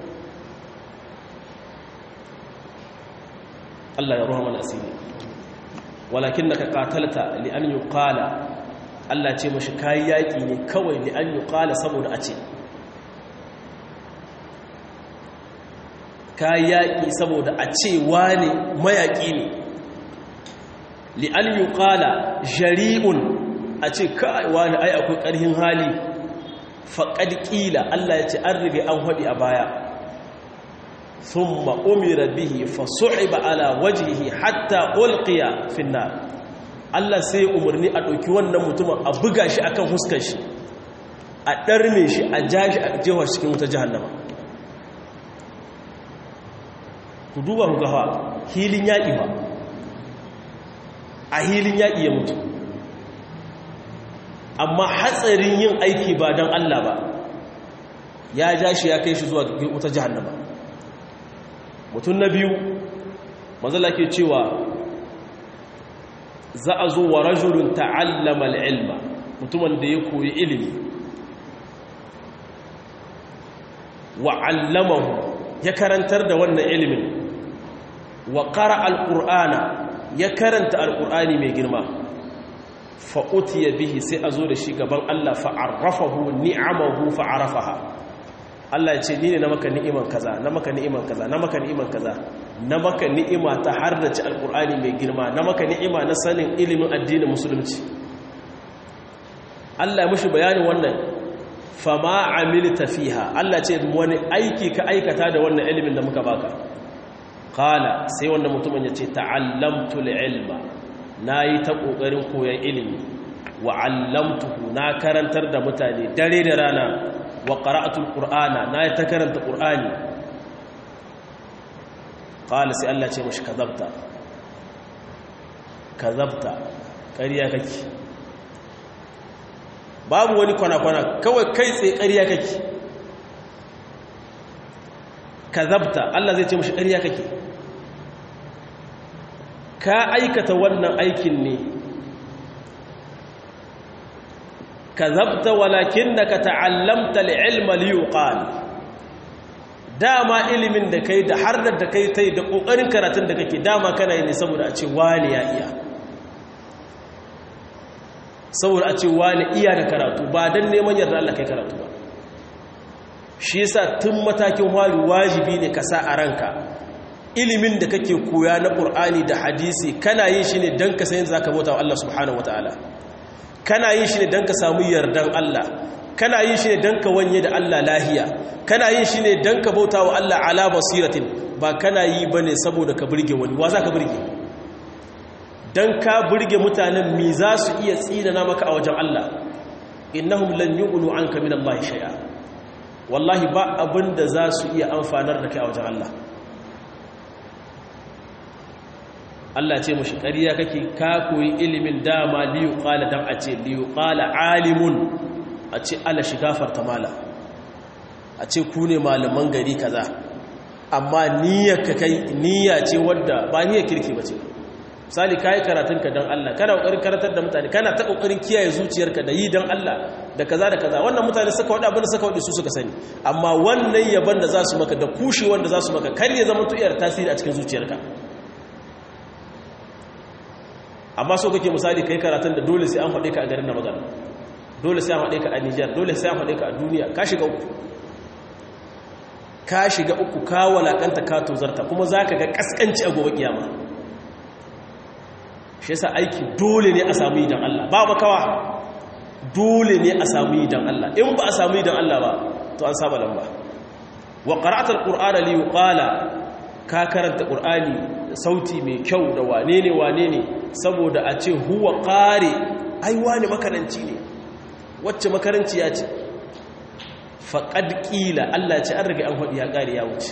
B: Allah ya ruha mana asiri walakin na ka katalta li'an yi kala Allah ce mashi kayi yaƙi ne kawai li'an yi kala saboda a ce kayi yaƙi saboda a ce wane mayaƙi ne li'an yi kala jari'un a ce kawai wane ai akwai ƙarhin hali faƙad ƙila Allah ya ce an rige an haɗi a baya ثم أمر به فصعب على وجهه حتى ألقي في النار Allah sai umarni a ɗauki wannan mutumin a buga shi akan huskar shi a ɗarme shi a jashi a jewar cikin wuta jihannama ku duba ku gawa hilin yaƙi ba a hilin yaƙi ya mutu amma hatsarin yin aiki ba don Allah ba ya ja shi ya kai shi zuwa wuta jihannama mutum na biyu mazala ke cewa za a zo wa rajulun ta'allama al'ilma mutumin da ya koyi ilimi wa allamahu ya karantar da wannan ilimin wa ƙara al'ur'ana ya karanta al'ur'ani mai girma fa'uti ya bihi sai a zo da shi gaban Allah fa'arrafahu ni'amahu fa'arafaha Allah ya ce ni ne na maka ni'iman kaza na maka ni'iman kaza na maka ni'iman kaza na maka ni'ima ta har da ci alƙur'ani mai girma na maka ni'ima na sanin ilimin addinin musulunci Allah ya mushi bayanin wannan fama amilta fiha Allah ce wani aiki ka aikata da wannan ilimin da muka baka kala sai wannan mutumin ya ce ta'allamtu ilma nayi ta kokarin koyon ilimi wa 'allamtuhu na karantar da mutane dare da rana wa qara'atul qur'ana nayi ta karanta qur'ani kala sai Allah ce mushi kazabta kazabta ƙarya kake babu wani kwana-kwana kawai kai tsaye ƙarya kake kazabta Allah zai ce mashi ƙarya kake ka aikata wannan aikin ne kazabta walakin da ka ta'allamta li'ilma liyuqal dama ilimin da kai da har da kai tai da ƙoƙarin karatun da kake dama kana yi ne saboda a ce wani ya iya saboda a ce wani iya da karatu ba don neman yarda Allah kai karatu ba shi yasa tun matakin wari wajibi ne ka sa a ranka ilimin da kake koya na ƙur'ani da hadisi kana yin shi ne don ka sayin za ka bauta wa Allah subhanahu wa ta'ala kana yin shi ne don ka samu yardan Allah kana yin shi ne don ka wanye da Allah lahiya kana yin shi ne don ka bauta wa Allah ala basiratin ba kana yi ba ne saboda ka burge wani wa za ka burge don ka burge mutanen mi za su iya tsinana maka a wajen Allah innahum lan yughnu anka min Allah shay'a wallahi ba abin da za su iya amfanar da kai a wajen Allah Allah ce mushi ƙarya kake ka koyi ilimin dama liyu qala dan a ce liyu qala alimun a ce Allah shi gafarta mala a ce ku ne malaman gari kaza amma niyyar ka kai niyya ce wadda ba niyyar kirki ba ce misali ka yi karatunka don Allah kana ƙoƙarin karatar da mutane kana ta ƙoƙarin kiyaye zuciyarka da yi don Allah da kaza da kaza wannan mutane suka waɗa abin da suka waɗe su suka sani amma wannan yaban da za su maka da kushe wanda za su maka kar ya zama tuyar tasiri a cikin zuciyarka amma so kake misali ka yi karatun da dole sai an faɗe ka a garin na magana dole sai an faɗe ka a Nijar dole sai an faɗe ka a duniya ka shiga uku ka shiga uku ka walakanta ka tozarta kuma za ka ga ƙasƙanci a gobe kiyama shi yasa aiki dole ne a samu yi don Allah ba makawa dole ne a samu yi don Allah in ba a samu yi don Allah ba to an saba lamba wa qara'atul qur'ana li yuqala ka karanta qur'ani sauti mai kyau da wane ne wane ne saboda a ce huwa qari ai wani makaranci ne wacce makaranci ya ce faqad qila Allah ce an rage an hadi ya kare ya wuce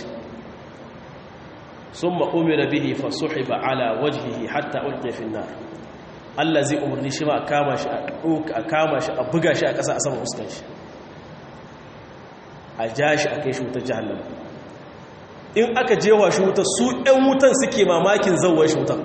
B: ثم أمر به فصحب على وجهه حتى ألقي في النار Allah zai umarni shi ma a kama shi a kama shi a buga shi a ƙasa a saman fuskan shi a ja shi a kai shi wutar jahannama in aka jewa shi wutar su ɗan wutan suke mamakin zauwar shi wutar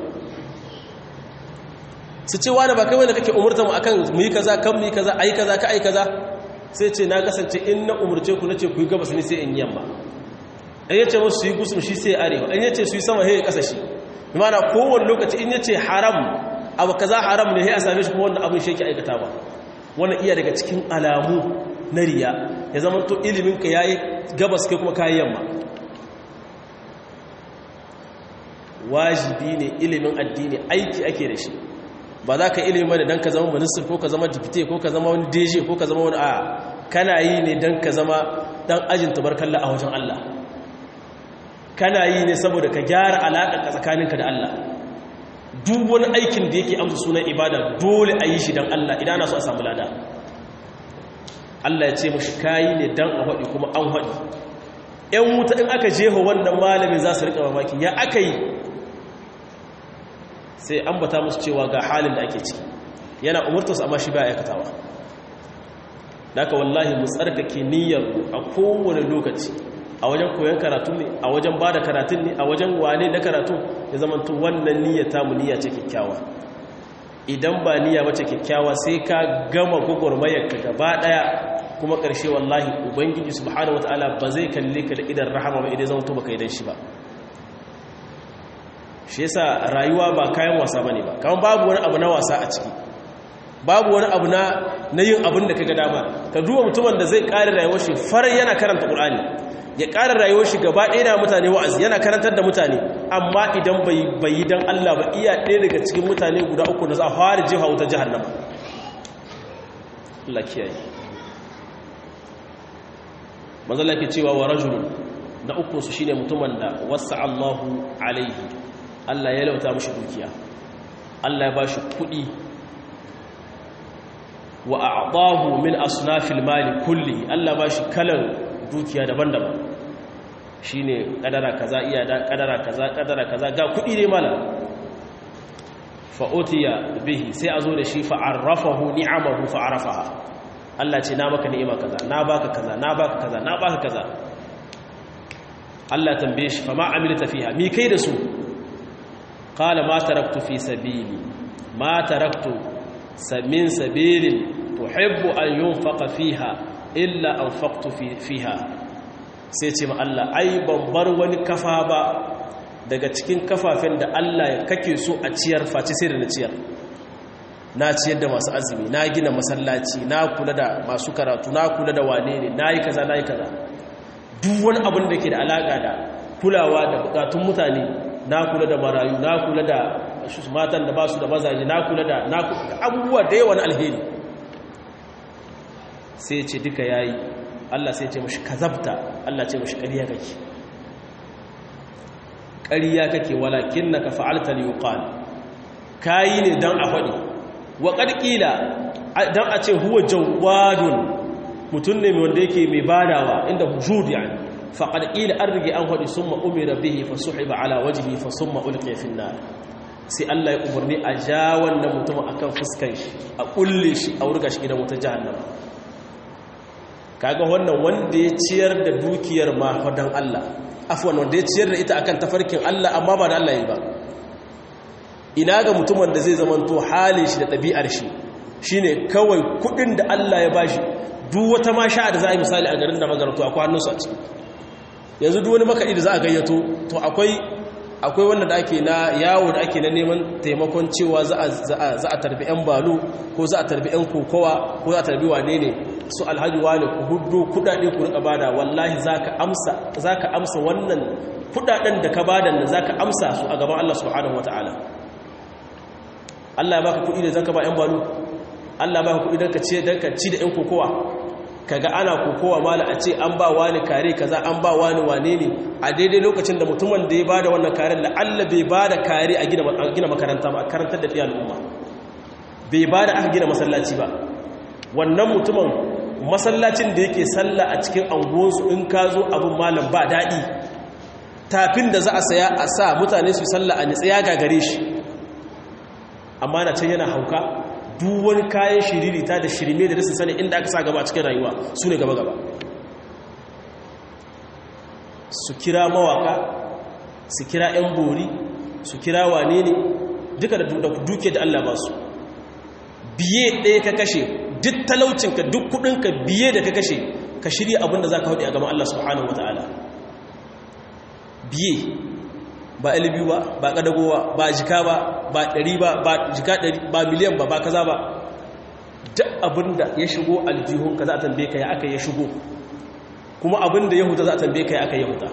B: su ce wani ba kai wanda kake umurta mu akan mu yi kaza kan mu yi kaza ayi kaza ka ayi kaza sai ce na kasance in na umurce ku nace ku yi gabas ne sai in yamma in yace musu su yi gusum shi sai arewa in yace su yi sama sai kasa shi mana kowane lokaci in yace haram abu kaza haram ne sai a same shi kuma wannan abin shi yake aikata ba wannan iya daga cikin alamu na riya ya zama to ilimin ka yayi gabas kai kuma kayi yamma wajibi ne ilimin addini aiki ake da shi ba za ka ilimi ba da don ka zama minister ko ka zama dipite ko ka zama wani deje ko ka zama wani a kana yi ne don ka zama dan ajin tabarkalla a wajen Allah kana yi ne saboda ka gyara alaƙa tsakaninka da Allah duk wani aikin da yake amsa sunan ibada dole a yi shi don Allah idan ana so a samu lada Allah ya ce mashi kayi ne dan a haɗi kuma an haɗi ‘yan wuta in aka jeho wannan malamin za su riƙa mamaki ya aka yi sai an bata musu cewa ga halin da ake ciki yana umurtarsu amma shi ba aikatawa daga wallahi mu tsarkake niyyar a kowane lokaci a wajen koyon karatu ne a wajen ba da karatun ne a wajen wane na karatu ya zamanto wannan niyyar tamu niyya ce kyakkyawa idan ba niyya bace kyakkyawa sai ka gama gwagwarmayar ka gaba daya kuma ƙarshe wallahi ubangiji subhanahu wataala ba zai kalle ka da idan rahama ba idan zamanto baka idan shi ba shi yasa rayuwa ba kayan wasa bane ba kaman babu wani abu na wasa a ciki babu wani abu na na yin abin da kaga dama ka duba mutumin da zai ƙara rayuwar shi far yana karanta Qur'ani ya ƙara rayuwar shi gaba ɗaya da mutane wa'azi yana karantar da mutane amma idan bai bai dan Allah ba iya ɗaya daga cikin mutane guda uku da za a fara jiha wuta jahannama Allah kiyaye manzo Allah ke cewa wa rajulun na uku su shine mutumin da wasa Allahu alaihi Allah ya lauta mashi dukiya Allah ya bashi kuɗi wa a'dahu min asnafil mali kulli Allah bashi kalan dukiya daban-daban shine kadara kaza iya da kadara kaza kadara kaza ga kudi ne mala fa utiya bihi sai azo da shi fa arrafahu ni'amahu fa arafaha Allah ce na maka ni'ima kaza na baka kaza na baka kaza na baka kaza Allah tambaye shi fa ma amilta fiha mi kai da su qala ma taraktu fi sabili ma taraktu min sabilin tuhibbu an yunfaqa fiha illa anfaqtu fiha sai ce ma Allah ai ban bar wani kafa ba daga cikin kafafen da Allah kake so a ciyar face sai da na ciyar na ciyar da masu azumi na gina masallaci na kula da masu karatu na kula da wane ne na yi kaza na yi kaza duk wani abin da ke da alaƙa da kulawa da bukatun mutane na kula da marayu na kula da matan da ba su da mazaje na kula da abubuwa da yawan alheri sai ce duka yayi Allah sai ce mashi kazabta Allah ce mashi ƙarya kake ƙarya kake walakin naka fa'alta li yuqal kayi ne dan a faɗi wa qadqila dan a ce huwa jawadun mutun ne wanda yake mai badawa inda hujud yani faqad qila an rige an faɗi summa umira bihi fa suhiba ala wajhi fa summa ulqiya fi nar sai Allah ya umarni a ja wannan mutum akan fuskan shi a kulle shi a wurga shi gidan wutar jahannama kaga wannan wanda ya ciyar da dukiyar ma fadan Allah afwan wanda ya ciyar da ita akan tafarkin Allah amma ba da Allah yi ba ina ga mutumin da zai zamanto halin shi da ɗabi'ar shi shine kawai kudin da Allah ya bashi duk wata ma sha'a da za a yi misali a garin da magaranto akwai hannunsu a ciki yanzu duk wani makaɗi da za a gayyato to akwai akwai wanda da ake na yawo da ake na neman taimakon cewa za a tarbi 'yan balu ko za a tarbi 'yan kokowa ko za a tarbi wane ne su alhaji wane ku hudu kudade ku rika bada wallahi za ka amsa wannan kudaden da ka bada da za ka amsa su a gaban Allah subhanahu wata'ala Allah ya baka kudi da zaka ba 'yan balu Allah ya baka kudi don ka ci da 'yan kokowa kaga ana kokowa mala a ce an ba wani kare kaza an ba wani wane ne a daidai lokacin da mutumin da ya bada wannan karen la'alla bai bada kare a gina makaranta ba a karantar da fiye al'umma bai bada aka gina masallaci ba wannan mutumin masallacin da yake sallah a cikin anguwansu in ka zo abin malam ba daɗi tafin da za a saya a sa mutane su sallah a nitsaya gagare shi amma na can yana hauka duk wani kayan shiririta da shirme da rasa sani inda aka sa gaba cikin rayuwa su ne gaba-gaba su kira mawaka su kira 'yan bori su kira wane ne duka da duke da Allah ba su biye ɗaya ka kashe duk talaucinka duk kudinka biye da ka kashe ka shirya abinda za ka haɗe a gaban Allah subhanahu wa ta'ala biye ba alibi ba ba kadagowa ba jika ba ba ɗari ba ba jika ɗari ba miliyan ba ba kaza ba duk abinda ya shigo aljihunka za a tambaye ka ya aka ya shigo kuma abinda ya huta za a tambaye ka ya aka ya huta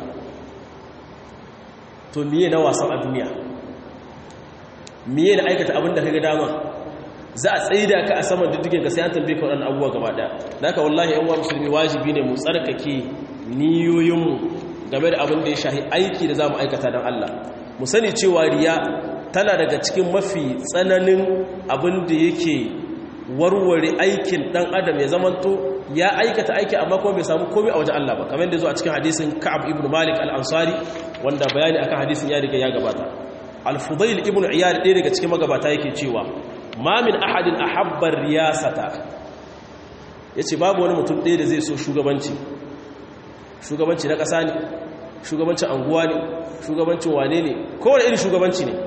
B: to miye na wasan a duniya miye na aikata abinda ka ga dama za a tsaida ka a saman diddigin ka sai an tambaye ka waɗannan abubuwa gaba ɗaya da haka wallahi yan uwa musulmi wajibi ne mu tsarkake niyoyinmu game da abin da ya shahi aiki da za mu aikata don Allah mu sani cewa riya tana daga cikin mafi tsananin abin da yake warware aikin ɗan adam ya zamanto ya aikata aiki amma kuma bai samu komai a wajen Allah ba kamar yadda zo a cikin hadisin Ka'ab ibn Malik al-Ansari wanda bayani akan hadisin ya riga ya gabata al-Fudail ibn Iyad ɗaya daga cikin magabata yake cewa ma min ahadin ahabba riyasata yace babu wani mutum ɗaya da zai so shugabanci shugabanci na ƙasa ne shugabancin anguwa ne shugabancin wane ne kowane irin shugabanci ne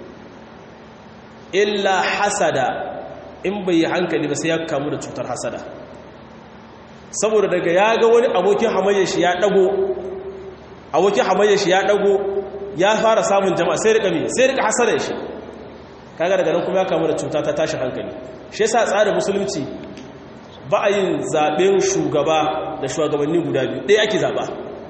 B: illa hasada in bai yi hankali ba sai ya kamu da cutar hasada saboda daga ya ga wani abokin hamayyar shi ya dago abokin hamayyar shi ya dago ya fara samun jama'a sai rika mi sai rika hasada shi kaga daga nan kuma ya kamu da cuta ta tashi hankali shi yasa tsarin musulunci ba a yin zaben shugaba da shugabanni guda biyu ɗaya ake zaba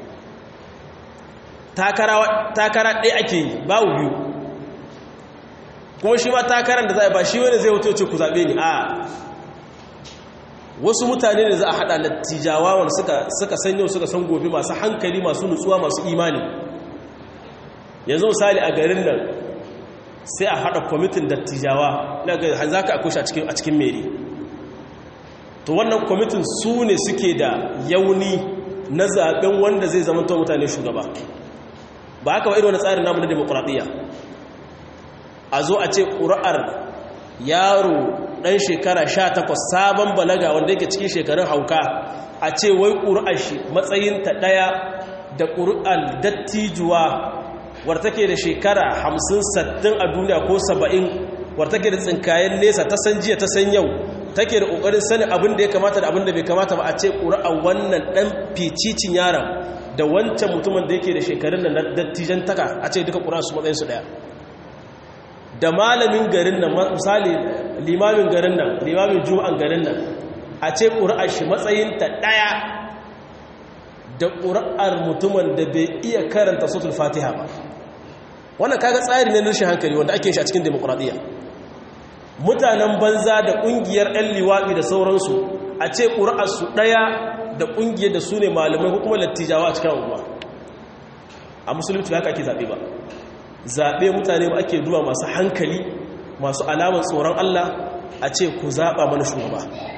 B: takara ɗaya ake yi babu biyu kuma shi ma takarar da za a ba shi wani zai hoto ce ku zaɓe ni a wasu mutane ne za a haɗa lattijawa wanda suka san yau suka san gobe masu hankali masu nutsuwa masu imani yanzu misali a garin nan sai a haɗa kwamitin dattijawa na ga za ka akushe a cikin meri to wannan kwamitin su ne suke da yauni na zaɓen wanda zai zama mutane shugaba ba haka wa irin wani tsarin namu na demokuraɗiyya a zo a ce ƙura'ar yaro ɗan shekara sha takwas sabon balaga wanda yake cikin shekarun hauka a ce wai ƙura'ar shi matsayinta ɗaya da ƙura'ar dattijuwa wartake da shekara hamsin sattin a duniya ko saba'in wartake da tsinkayen nesa ta san jiya ta san yau take da ƙoƙarin sanin abin da ya kamata da abin da bai kamata ba a ce ƙura'ar wannan ɗan ficicin yaron da wancan mutumin da yake da shekarun da dattijan taka a ce duka ƙura'ar su matsayinsu ɗaya da malamin garin nan misali limamin garin nan limamin juma'an garin nan a ce ƙura'ar shi matsayinta ɗaya da ƙura'ar mutumin da bai iya karanta sotul fatiha ba wannan kaga tsari ne rashin hankali wanda ake shi a cikin demokuraɗiyya mutanen banza da ƙungiyar 'yan liwaɗi da sauransu a ce ƙura'ar su ɗaya da ƙungiyar da su ne malamai hukumar lattijawa a cikin unguwa a musulunci haka ake zaɓe ba zaɓe mutane ba ake duba masu hankali masu alamar tsoron Allah a ce ku zaɓa mana shugaba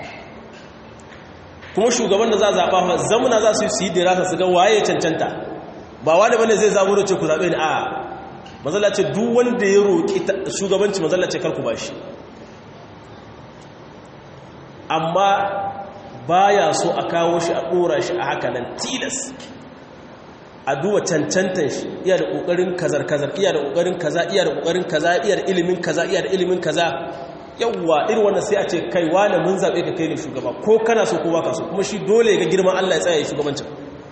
B: kuma shugaban da za a zaɓa zamuna za su yi su yi dirasa su ga waye cancanta ba wani bane zai zaɓo da ce ku zaɓe ni a mazala ce duk wanda ya roƙi shugabanci mazala ce karku ba shi amma baya so a kawo shi a ɗora shi a haka nan tilas a duba cancantan shi iya da ƙoƙarin kazar-kazar iya da ƙoƙarin kaza iya da ƙoƙarin kaza iya da ilimin kaza iya da ilimin kaza yawwa irin wannan sai a ce kai wane mun zaɓe ka kai ne shugaba ko kana so ko baka so kuma shi dole ga girman Allah ya tsaya shugabancin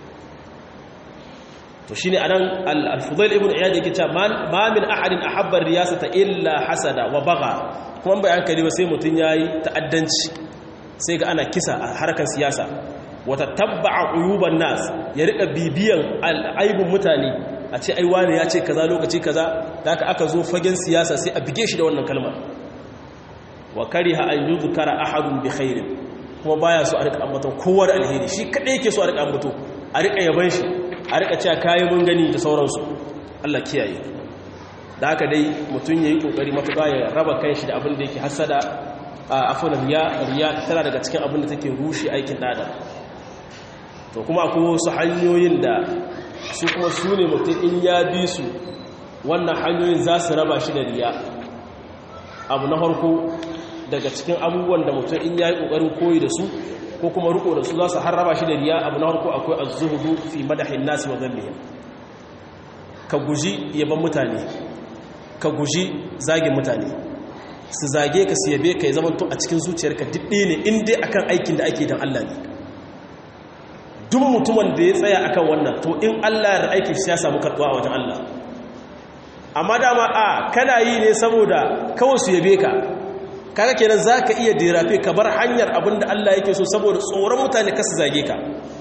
B: to shine anan al-Fudail ibn Iyad yake cewa ma min ahadin ahabba riyasata illa hasada wa bagha kuma bai hankali ba sai mutun yayi ta'addanci sai ga ana kisa a harkar siyasa wata tabba'a uyuban nas ya rika bibiyan aibun mutane a ce ai wani ya ce kaza lokaci kaza da aka aka zo fagen siyasa sai a bige shi da wannan kalmar wa kariha an yuzkara ahadun bi khairin kuma baya so a rika ambaton kowa da alheri shi kadai yake so a rika ambato a rika yaban shi a rika cewa kayi mun gani da sauransu Allah kiyaye da haka dai mutum yayi kokari matuƙa ya raba kanshi da abin da yake hasada a afwan riya riya tana daga cikin abin da take rushe aikin dada to kuma akwai wasu hanyoyin da su kuma su ne mutum in ya bi su wannan hanyoyin za su raba shi da riya abu na farko daga cikin abubuwan da mutum in ya yi ƙoƙarin koyi da su ko kuma riko da su za su harraba shi da riya abu na farko akwai az-zuhudu fi madahin nasi wa dhallihim ka guji yaban mutane ka guji zagin mutane su zage ka su yabe ka ya zama to a cikin zuciyarka didde ne in dai akan aikin da ake dan Allah ne duk mutumin da ya tsaya akan wannan to in Allah da aikin shi ya samu karɓuwa a wajen Allah amma dama a kana yi ne saboda kawai su yabe ka kaga kenan zaka iya dirafe ka bar hanyar abinda Allah yake so saboda tsoron mutane kasu zage ka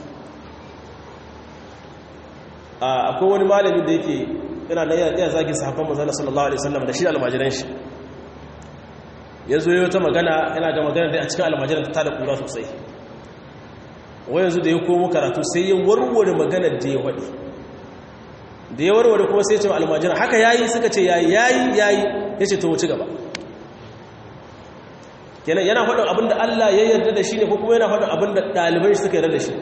B: akwai wani malami da yake yana da yana zagin sahabban manzon sallallahu alaihi wasallam da shi almajiran shi yanzu yayin ta magana yana da magana da a cikin almajiran ta da kura sosai wai yanzu da ya komo karatu sai ya warware magana da ya wadi da ya warware kuma sai ya ce almajiran haka yayi suka ce yayi yayi yayi yace to wuce gaba kenan yana faɗin abin da Allah ya yarda da shi ne ko kuma yana faɗin abin da ɗalibai suka yarda da shi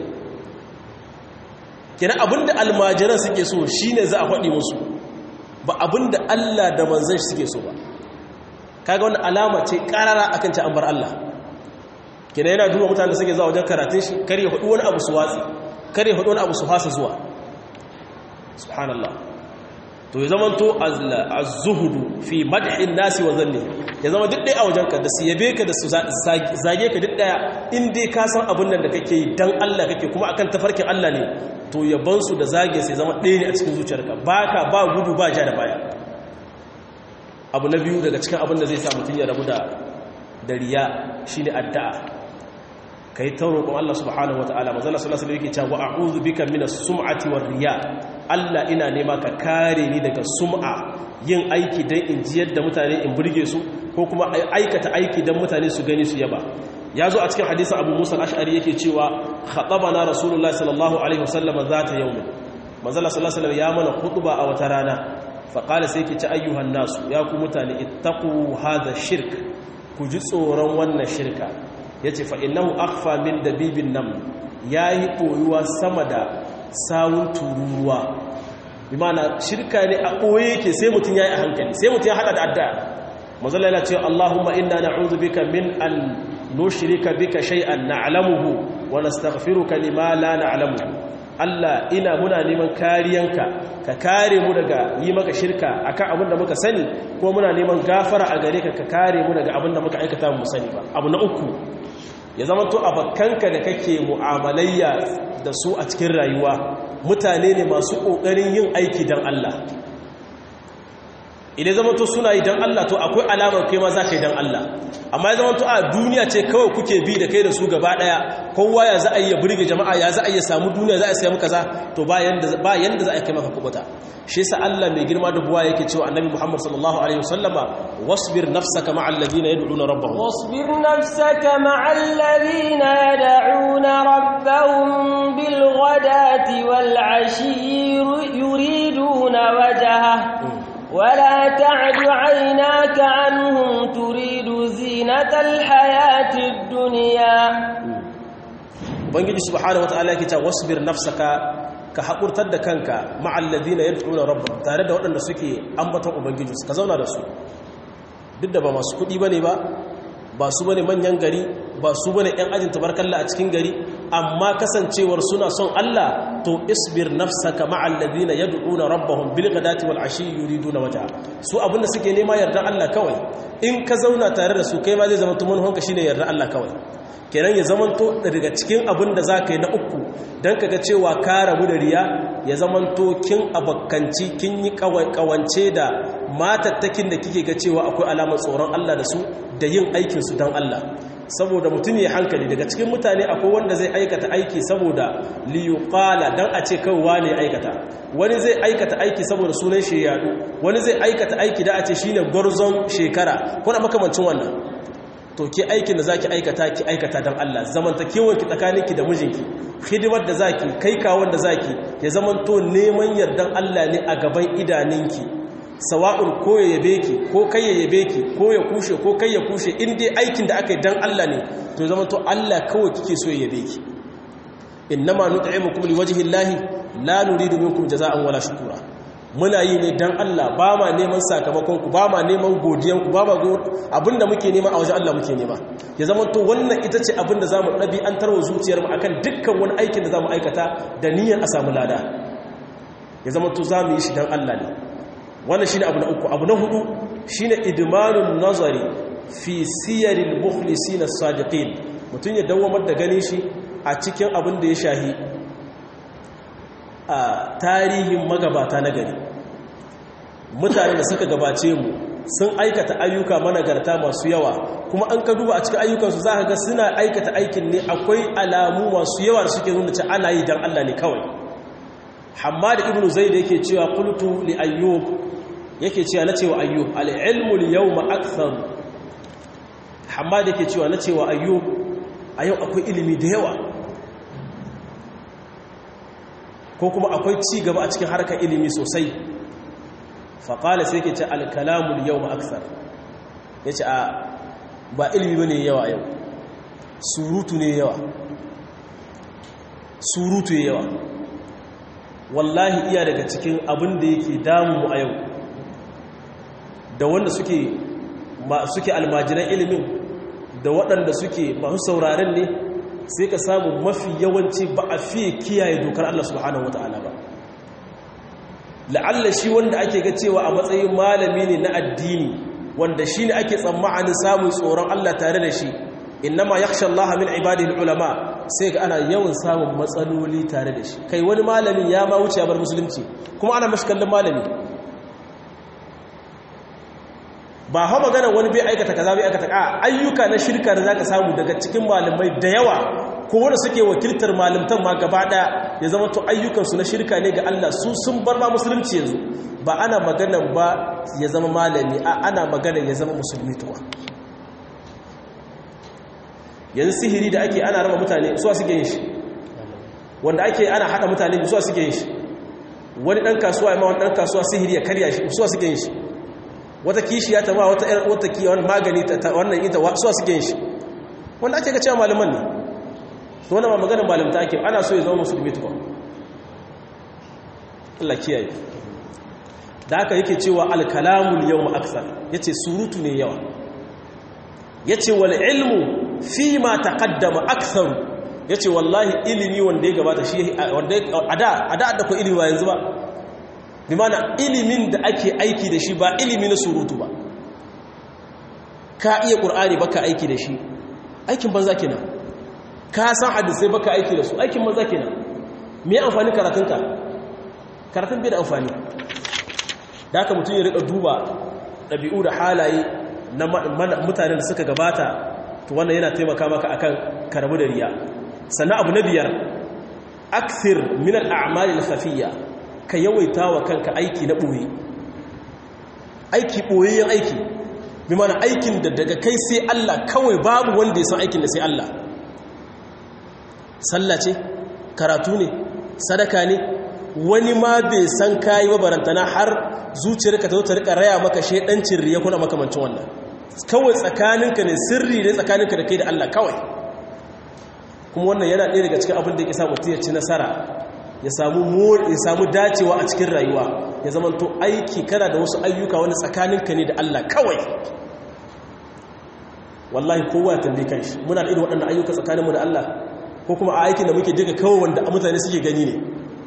B: kenan abin da almajiran suke so shi ne za a faɗi musu ba abin da Allah da manzan shi suke so ba kaga wani alama ce ƙarara akan ci an bar Allah kenan yana duba mutane da suke zuwa wajen karatun shi kar ya faɗi wani abu su watsi kar ya faɗi wani abu su fasa zuwa subhanallah to ya zama to az-zuhudu fi madhin nasi wa zanni ya zama duk dai a wajenka da su yabe ka da su zage ka duk daya in dai ka san abin nan da kake yi dan Allah kake kuma akan tafarkin Allah ne to yaban su da zage sai zama ɗaya ne a cikin zuciyarka baka ba gudu ba ja da baya abu na biyu daga cikin abin da zai sa mutum ya rabu da da riya shine addu'a kai ta roƙon Allah subhanahu wataala manzo Allah sallallahu alaihi wasallam yake cewa a'udhu bika minas sum'ati war riya Allah ina nema ka kare ni daga sum'a yin aiki dan in jiyar da mutane in burge su ko kuma aikata aiki dan mutane su gani su yaba yazo a cikin hadisin Abu Musa al-Ash'ari yake cewa khatabana Rasulullahi sallallahu alaihi wasallam zata yawm manzo Allah sallallahu alaihi wasallam ya mana khutba a wata rana fa qala sai yake ce ayyuhan nasu ya ku mutane ittaqu hadha shirk ku ji tsoron wannan shirka ya ce fa'innahu akfa min dabibin nan ya yi ɓoyuwa sama da sawun tururuwa imana shirka ne a ɓoye yake sai mutum ya yi a hankali sai mutum ya haɗa da adda mazala yana cewa allahumma inna na uzu bika min an nushirika bika shay'an na alamuhu wa nastaghfiruka lima la na alamuhu Allah ina muna neman kariyanka ka kare mu daga yi maka shirka akan abin da muka sani ko muna neman gafara a gare ka ka kare mu daga abin da muka aikata mu sani ba abu na uku ya zama to abakanka da kake mu'amalayya da su a cikin rayuwa mutane ne masu ƙoƙarin yin aiki don Allah idan zama to suna yi don Allah to akwai alamar kai ma za ka yi don Allah amma ya zama to a duniya ce kawai kuke bi da kai da su gaba ɗaya kowa ya za a yi ya burge jama'a ya za a yi samu duniya za a samu kaza to ba yanda za a kai maka kubuta shi yasa Allah mai girma da buwa yake cewa annabi Muhammad sallallahu alaihi wasallama wasbir nafsaka ma'al ladina yad'una rabbahum
A: wasbir nafsaka ma'al ladina yad'una rabbahum bil ghadati wal 'ashi yuriduna wajha ولا تعد عيناك عنهم تريد زينة الحياة الدنيا
B: ubangiji subhanahu wataala yake cewa wasbir nafsaka ka hakurtar da kanka ma'al ladina yad'una rabbahum tare da waɗanda suke ambaton ubangiji ka zauna da su duk da ba masu kuɗi bane ba ba su bane manyan gari ba su bane ƴan ajin tabarkalla a cikin gari amma kasancewar suna son Allah to isbir nafsaka ma'al ladina yad'una rabbahum bil ghadati wal ashi yuriduna wajha su abinda suke nema yarda Allah kawai in ka zauna tare da su kai ma zai zama tumun honka shine yarda Allah kawai kenan ya zamanto daga cikin abin da za ka yi na uku don kaga cewa ka rabu da riya ya zamanto kin abakkanci kin yi kawance da matattakin da kike ga cewa akwai alamar tsoron Allah da su da yin aikinsu don Allah saboda mutum ya hankali daga cikin mutane akwai wanda zai aikata aiki saboda liyuqala dan a ce kawai ne aikata wani zai aikata aiki saboda sunan shi yadu wani zai aikata aiki da a ce shine gwarzon shekara kuna makamancin wannan to ki aikin da zaki aikata ki aikata dan Allah zamantakewar ki tsakaninki da mijinki hidimar da zaki kai kawon da zaki ya zamanto neman yardan Allah ne a gaban idaninki sawa'un ko ya yabe ki ko kai ya yabe ki ko ya kushe ko kai ya kushe in dai aikin da aka yi dan Allah ne to zamanto Allah kawai kike so ya yabe ki innama nut'imukum liwajhi llahi la nuridu minkum jazaa'an wala shukura muna yi ne dan Allah ba ma neman sakamakon ku ba ma neman godiyan ku ba ma abinda muke nema a wajen Allah muke nema ya zama to wannan ita ce abinda zamu dabi an tarwa zuciyar mu akan dukkan wani aikin da zamu aikata da niyyar a samu lada ya zama to zamu yi shi dan Allah ne wannan shine abu na uku abu na hudu shine idmanun nazari fi siyaril mukhlisin as-sadiqin mutun ya dawamar da ganin shi a cikin abin da ya shahi a tarihin magabata na gari mutane da suka gabace mu sun aikata ayyuka managarta masu yawa kuma an ka duba a cikin ayyukansu za ka ga suna aikata aikin ne akwai alamu masu yawa da suke nuna ce ana yi don Allah ne kawai hamad ibn zaid yake cewa qultu li ayyub yake cewa na cewa ayyub al-ilmu al-yawma akthar hamad yake cewa na cewa ayyub a yau akwai ilimi da yawa ko kuma akwai ci gaba a cikin harkar ilimi sosai faƙala sai ke ce alkalamun yau ma'aksar ya ce a ba ilimi ba ne yawa yau surutu ne yawa surutu yawa wallahi iya daga cikin abin da yake damu a yau da wanda suke suke almajiran ilimin da waɗanda suke masu sauraren ne sai ka samu mafi yawanci ba a fiye kiyaye dokar Allah subhanahu wata'ala ba la'alla shi wanda ake ga cewa a matsayin malami ne na addini wanda shi ne ake tsammanin samun tsoron Allah tare da shi innama yakhsha Allah min ibadihi ulama sai ga ana yawan samun matsaloli tare da shi kai wani malamin ya ma wuce ya bar musulunci kuma ana mashi kallon malami ba ha magana wani bai aikata kaza bai aikata a ayyuka na shirka da zaka samu daga cikin malamai da yawa ko wanda suke wakiltar malamtan ma gaba daya ya zama to ayyukan su na shirka ne ga Allah su sun bar ma musulunci yanzu ba ana magana ba ya zama malami a ana magana ya zama musulmi tuwa yanzu sihiri da ake ana raba mutane suwa suke yin shi wanda ake ana hada mutane suwa suke yin shi wani dan kasuwa ya ma wani dan kasuwa sihiri ya karya shi suwa suke yin shi wata kishiya ta ma wata wata ki wani magani ta wannan ita suwa suke yin shi wanda ake ga cewa malaman ne to wannan ma maganar malamta ake ana so ya zama musulmi tuwa Allah kiyaye da haka yake cewa al-kalamul yawma akthar yace surutu ne yawa yace wal ilmu fi ma taqaddama akthar yace wallahi ilimi wanda ya gabata shi wanda ada ada da ko ilimi ba yanzu ba bi mana ilimin da ake aiki da shi ba ilimi na surutu ba ka iya qur'ani baka aiki da shi aikin banza kenan ka san hadisi baka aiki da su aikin banza kenan me amfani karatunka karatun bai da amfani da haka mutum ya rika duba ɗabi'u da halaye na mutanen da suka gabata to wannan yana taimaka maka akan karabu da riya sannan abu na biyar akthir min al-a'mal al-khafiyya ka yawaita wa kanka aiki na boye aiki boyayyen aiki bi mana aikin da daga kai sai Allah kawai babu wanda ya san aikin da sai Allah sallah ce karatu ne sadaka ne wani ma bai san kayi ba barantana har zuciyarka ta zo ta rika raya maka shedancin riya kuna makamancin wannan kawai tsakaninka ne sirri ne tsakaninka da kai da Allah kawai kuma wannan yana ɗaya daga cikin abin da yake samu ya ci nasara ya samu ya samu dacewa a cikin rayuwa ya zama to aiki kana da wasu ayyuka wani tsakaninka ne da Allah kawai wallahi kowa ya tambaye kanshi muna da irin waɗannan ayyuka tsakaninmu da Allah ko kuma a aikin da muke duka kawai wanda mutane suke gani ne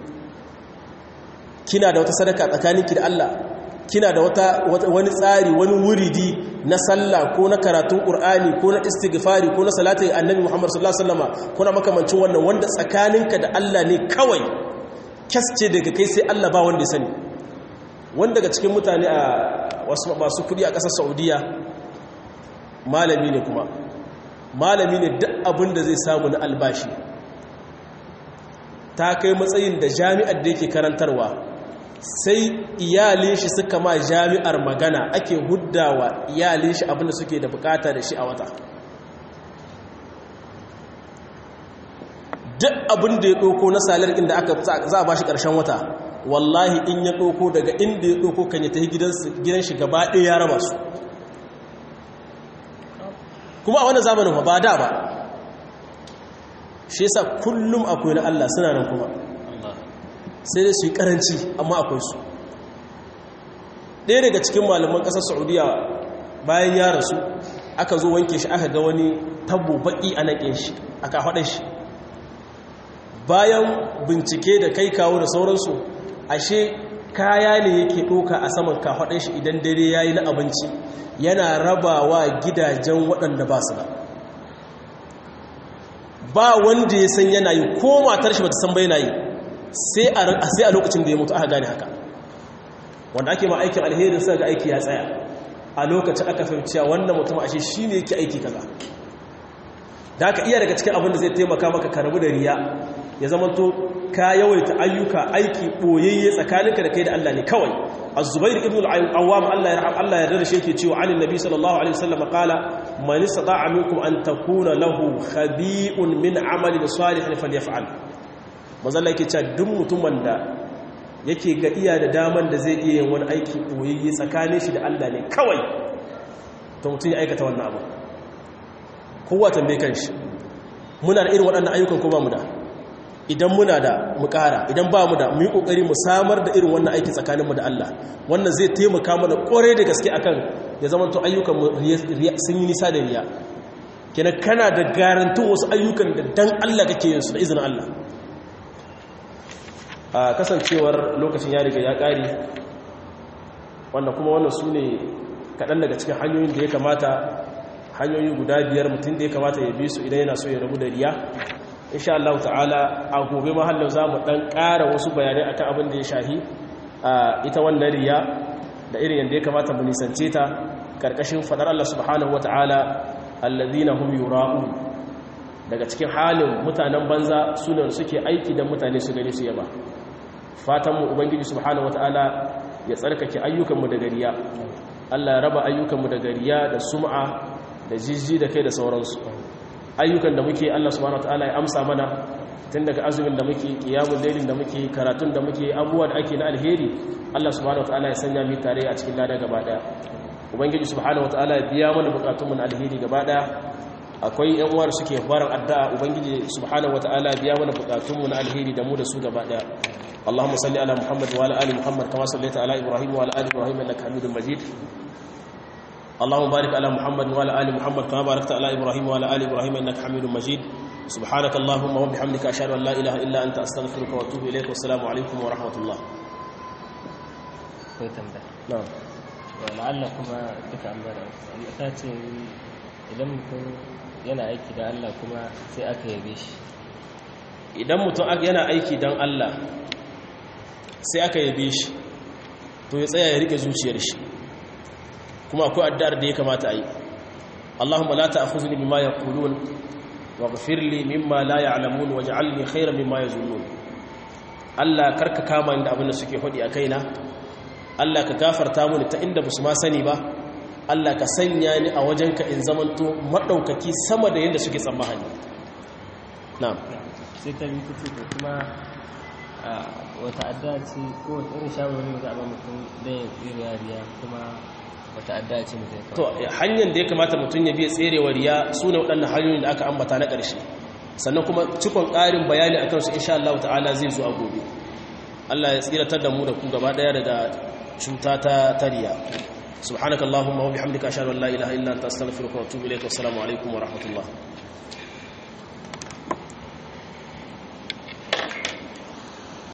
B: kina da wata sadaka tsakaninki da Allah kina da wata wani tsari wani wuridi na sallah ko na karatun qur'ani ko na istighfari ko na salatin annabi Muhammad sallallahu alaihi wasallam kuna makamancin wannan wanda tsakaninka da Allah ne kawai kasce daga kai sai Allah ba wanda ya sani wanda daga cikin mutane a wasu masu kudi a ƙasar Saudiya malami ne kuma malami ne duk abin da zai samu na albashi ta kai matsayin da jami'ar da yake karantarwa sai iyalin shi suka ma jami'ar magana ake huddawa iyalin shi abinda suke da bukata da shi a wata duk abinda ya ɗauko na salar inda aka za a ba shi ƙarshen wata wallahi in ya ɗauko daga inda ya ɗauko kan ya tafi gidan shi gaba ɗaya ya raba su kuma a wani zamanin ba da ba shi yasa kullum akwai na Allah suna nan kuma sai dai su yi karanci amma akwai su ɗaya daga cikin malaman ƙasar saudiya bayan ya rasu aka zo wanke shi aka ga wani tabo baƙi a naƙin shi aka haɗa shi bayan bincike da kai kawo da sauransu ashe kaya ne yake ɗoka a saman kafaɗin shi idan dare ya yi na abinci yana rabawa gidajen waɗanda ba su da ba wanda ya san yana yi ko matar shi ba ta san bai na yi sai a lokacin da ya mutu aka gane haka wanda ake ma aikin alherin sai ga aiki ya tsaya a lokacin aka fahimci wannan mutum ashe shi ne yake aiki kaza da aka iya daga cikin abin da zai taimaka maka karabu da riya ya zama to ka yawaita ayyuka aiki boyayye tsakaninka da kai da Allah ne kawai az-zubair ibn al-awwam Allah ya raham Allah ya yarda shi yake cewa anin nabi sallallahu alaihi wasallam qala man istata'a minkum an takuna lahu khabi'un min 'amalin salihin falyaf'al manzo Allah yake cewa duk mutumin da yake ga iya da daman da zai iya yin wani aiki boyayye tsakanin shi da Allah ne kawai to mutum ya aikata wannan abu kowa tambaye kanshi muna da irin waɗannan ayyukan ko ba mu da idan muna da mu ƙara idan ba mu da mu yi ƙoƙari mu samar da irin wannan aiki tsakaninmu da Allah wannan zai taimaka mana ƙwarai da gaske akan ya zama to ayyukan sun yi nisa da riya kenan kana da garantun wasu ayyukan da dan Allah kake yin su da izinin Allah a kasancewar lokacin ya riga ya ƙari wanda kuma wannan su ne kaɗan daga cikin hanyoyin da ya kamata hanyoyi guda biyar mutum da ya kamata ya bi su idan yana so ya rabu da riya insha Allah ta'ala a gobe mahallin za mu ɗan ƙara wasu bayanai akan abin da ya shahi a ita wannan riya da irin yadda ya kamata mu nisance ta ƙarƙashin faɗar Allah subhanahu wa ta'ala allazina hum yura'un daga cikin halin mutanen banza sunan suke aiki da mutane su gani su yaba fatanmu ubangiji subhanahu wataala ya tsarkake ayyukanmu daga riya Allah ya raba ayyukanmu daga riya da sum'a da jijji da kai da sauransu ayyukan da muke Allah subhanahu wataala ya amsa mana tun daga azumin da muke qiyamul lailin da muke karatun da muke abubuwa da ake na alheri Allah subhanahu wataala ya sanya mu tare a cikin lada gaba daya ubangiji subhanahu wataala ya biya mana bukatunmu na alheri gaba daya akwai yan uwar suke barin addu'a ubangiji subhanahu wataala ya biya mana bukatunmu na alheri da mu da su gaba daya اللهم صل على محمد وعلى ال محمد كما صليت على ابراهيم وعلى ال ابراهيم انك حميد مجيد اللهم بارك على محمد وعلى ال محمد كما باركت على ابراهيم وعلى ال ابراهيم انك حميد مجيد سبحانك اللهم وبحمدك اشهد ان لا اله الا انت استغفرك واتوب اليك والسلام عليكم ورحمه الله نعم
A: wala'alla kuma duka an bada ta ce idan mutum yana aiki da Allah kuma sai aka yabe shi
B: idan mutum yana aiki don Allah sai aka yabe shi to ya tsaya ya rike zuciyar shi kuma akwai addu'ar da ya kamata a yi Allahumma la ta'khuzni bima yaqulun waghfir li mimma la ya'lamun waj'alni khayran mimma yazunnun Allah karka kama ni da abin da suke hodi a kaina Allah ka gafarta mini ta inda basu ma sani ba Allah ka sanya ni a wajenka in zamanto madaukaki sama da yadda suke tsammani na'am
A: sai ta bi kuce ko kuma wata adda ce ko wata irin shawarwari da ba mutum da ya tsere riya kuma wata adda ce mutum
B: to hanyar da ya kamata mutum ya biya tserewa riya su ne waɗannan hanyoyin da aka ambata na ƙarshe sannan kuma cikon ƙarin bayani akan su insha Allah ta'ala zai zo a gobe Allah ya tsiratar da mu da ku gaba ɗaya daga cuta ta tariya subhanakallahumma wa bihamdika ashhadu an la ilaha illa anta astaghfiruka wa atubu ilayk wa assalamu alaikum wa rahmatullah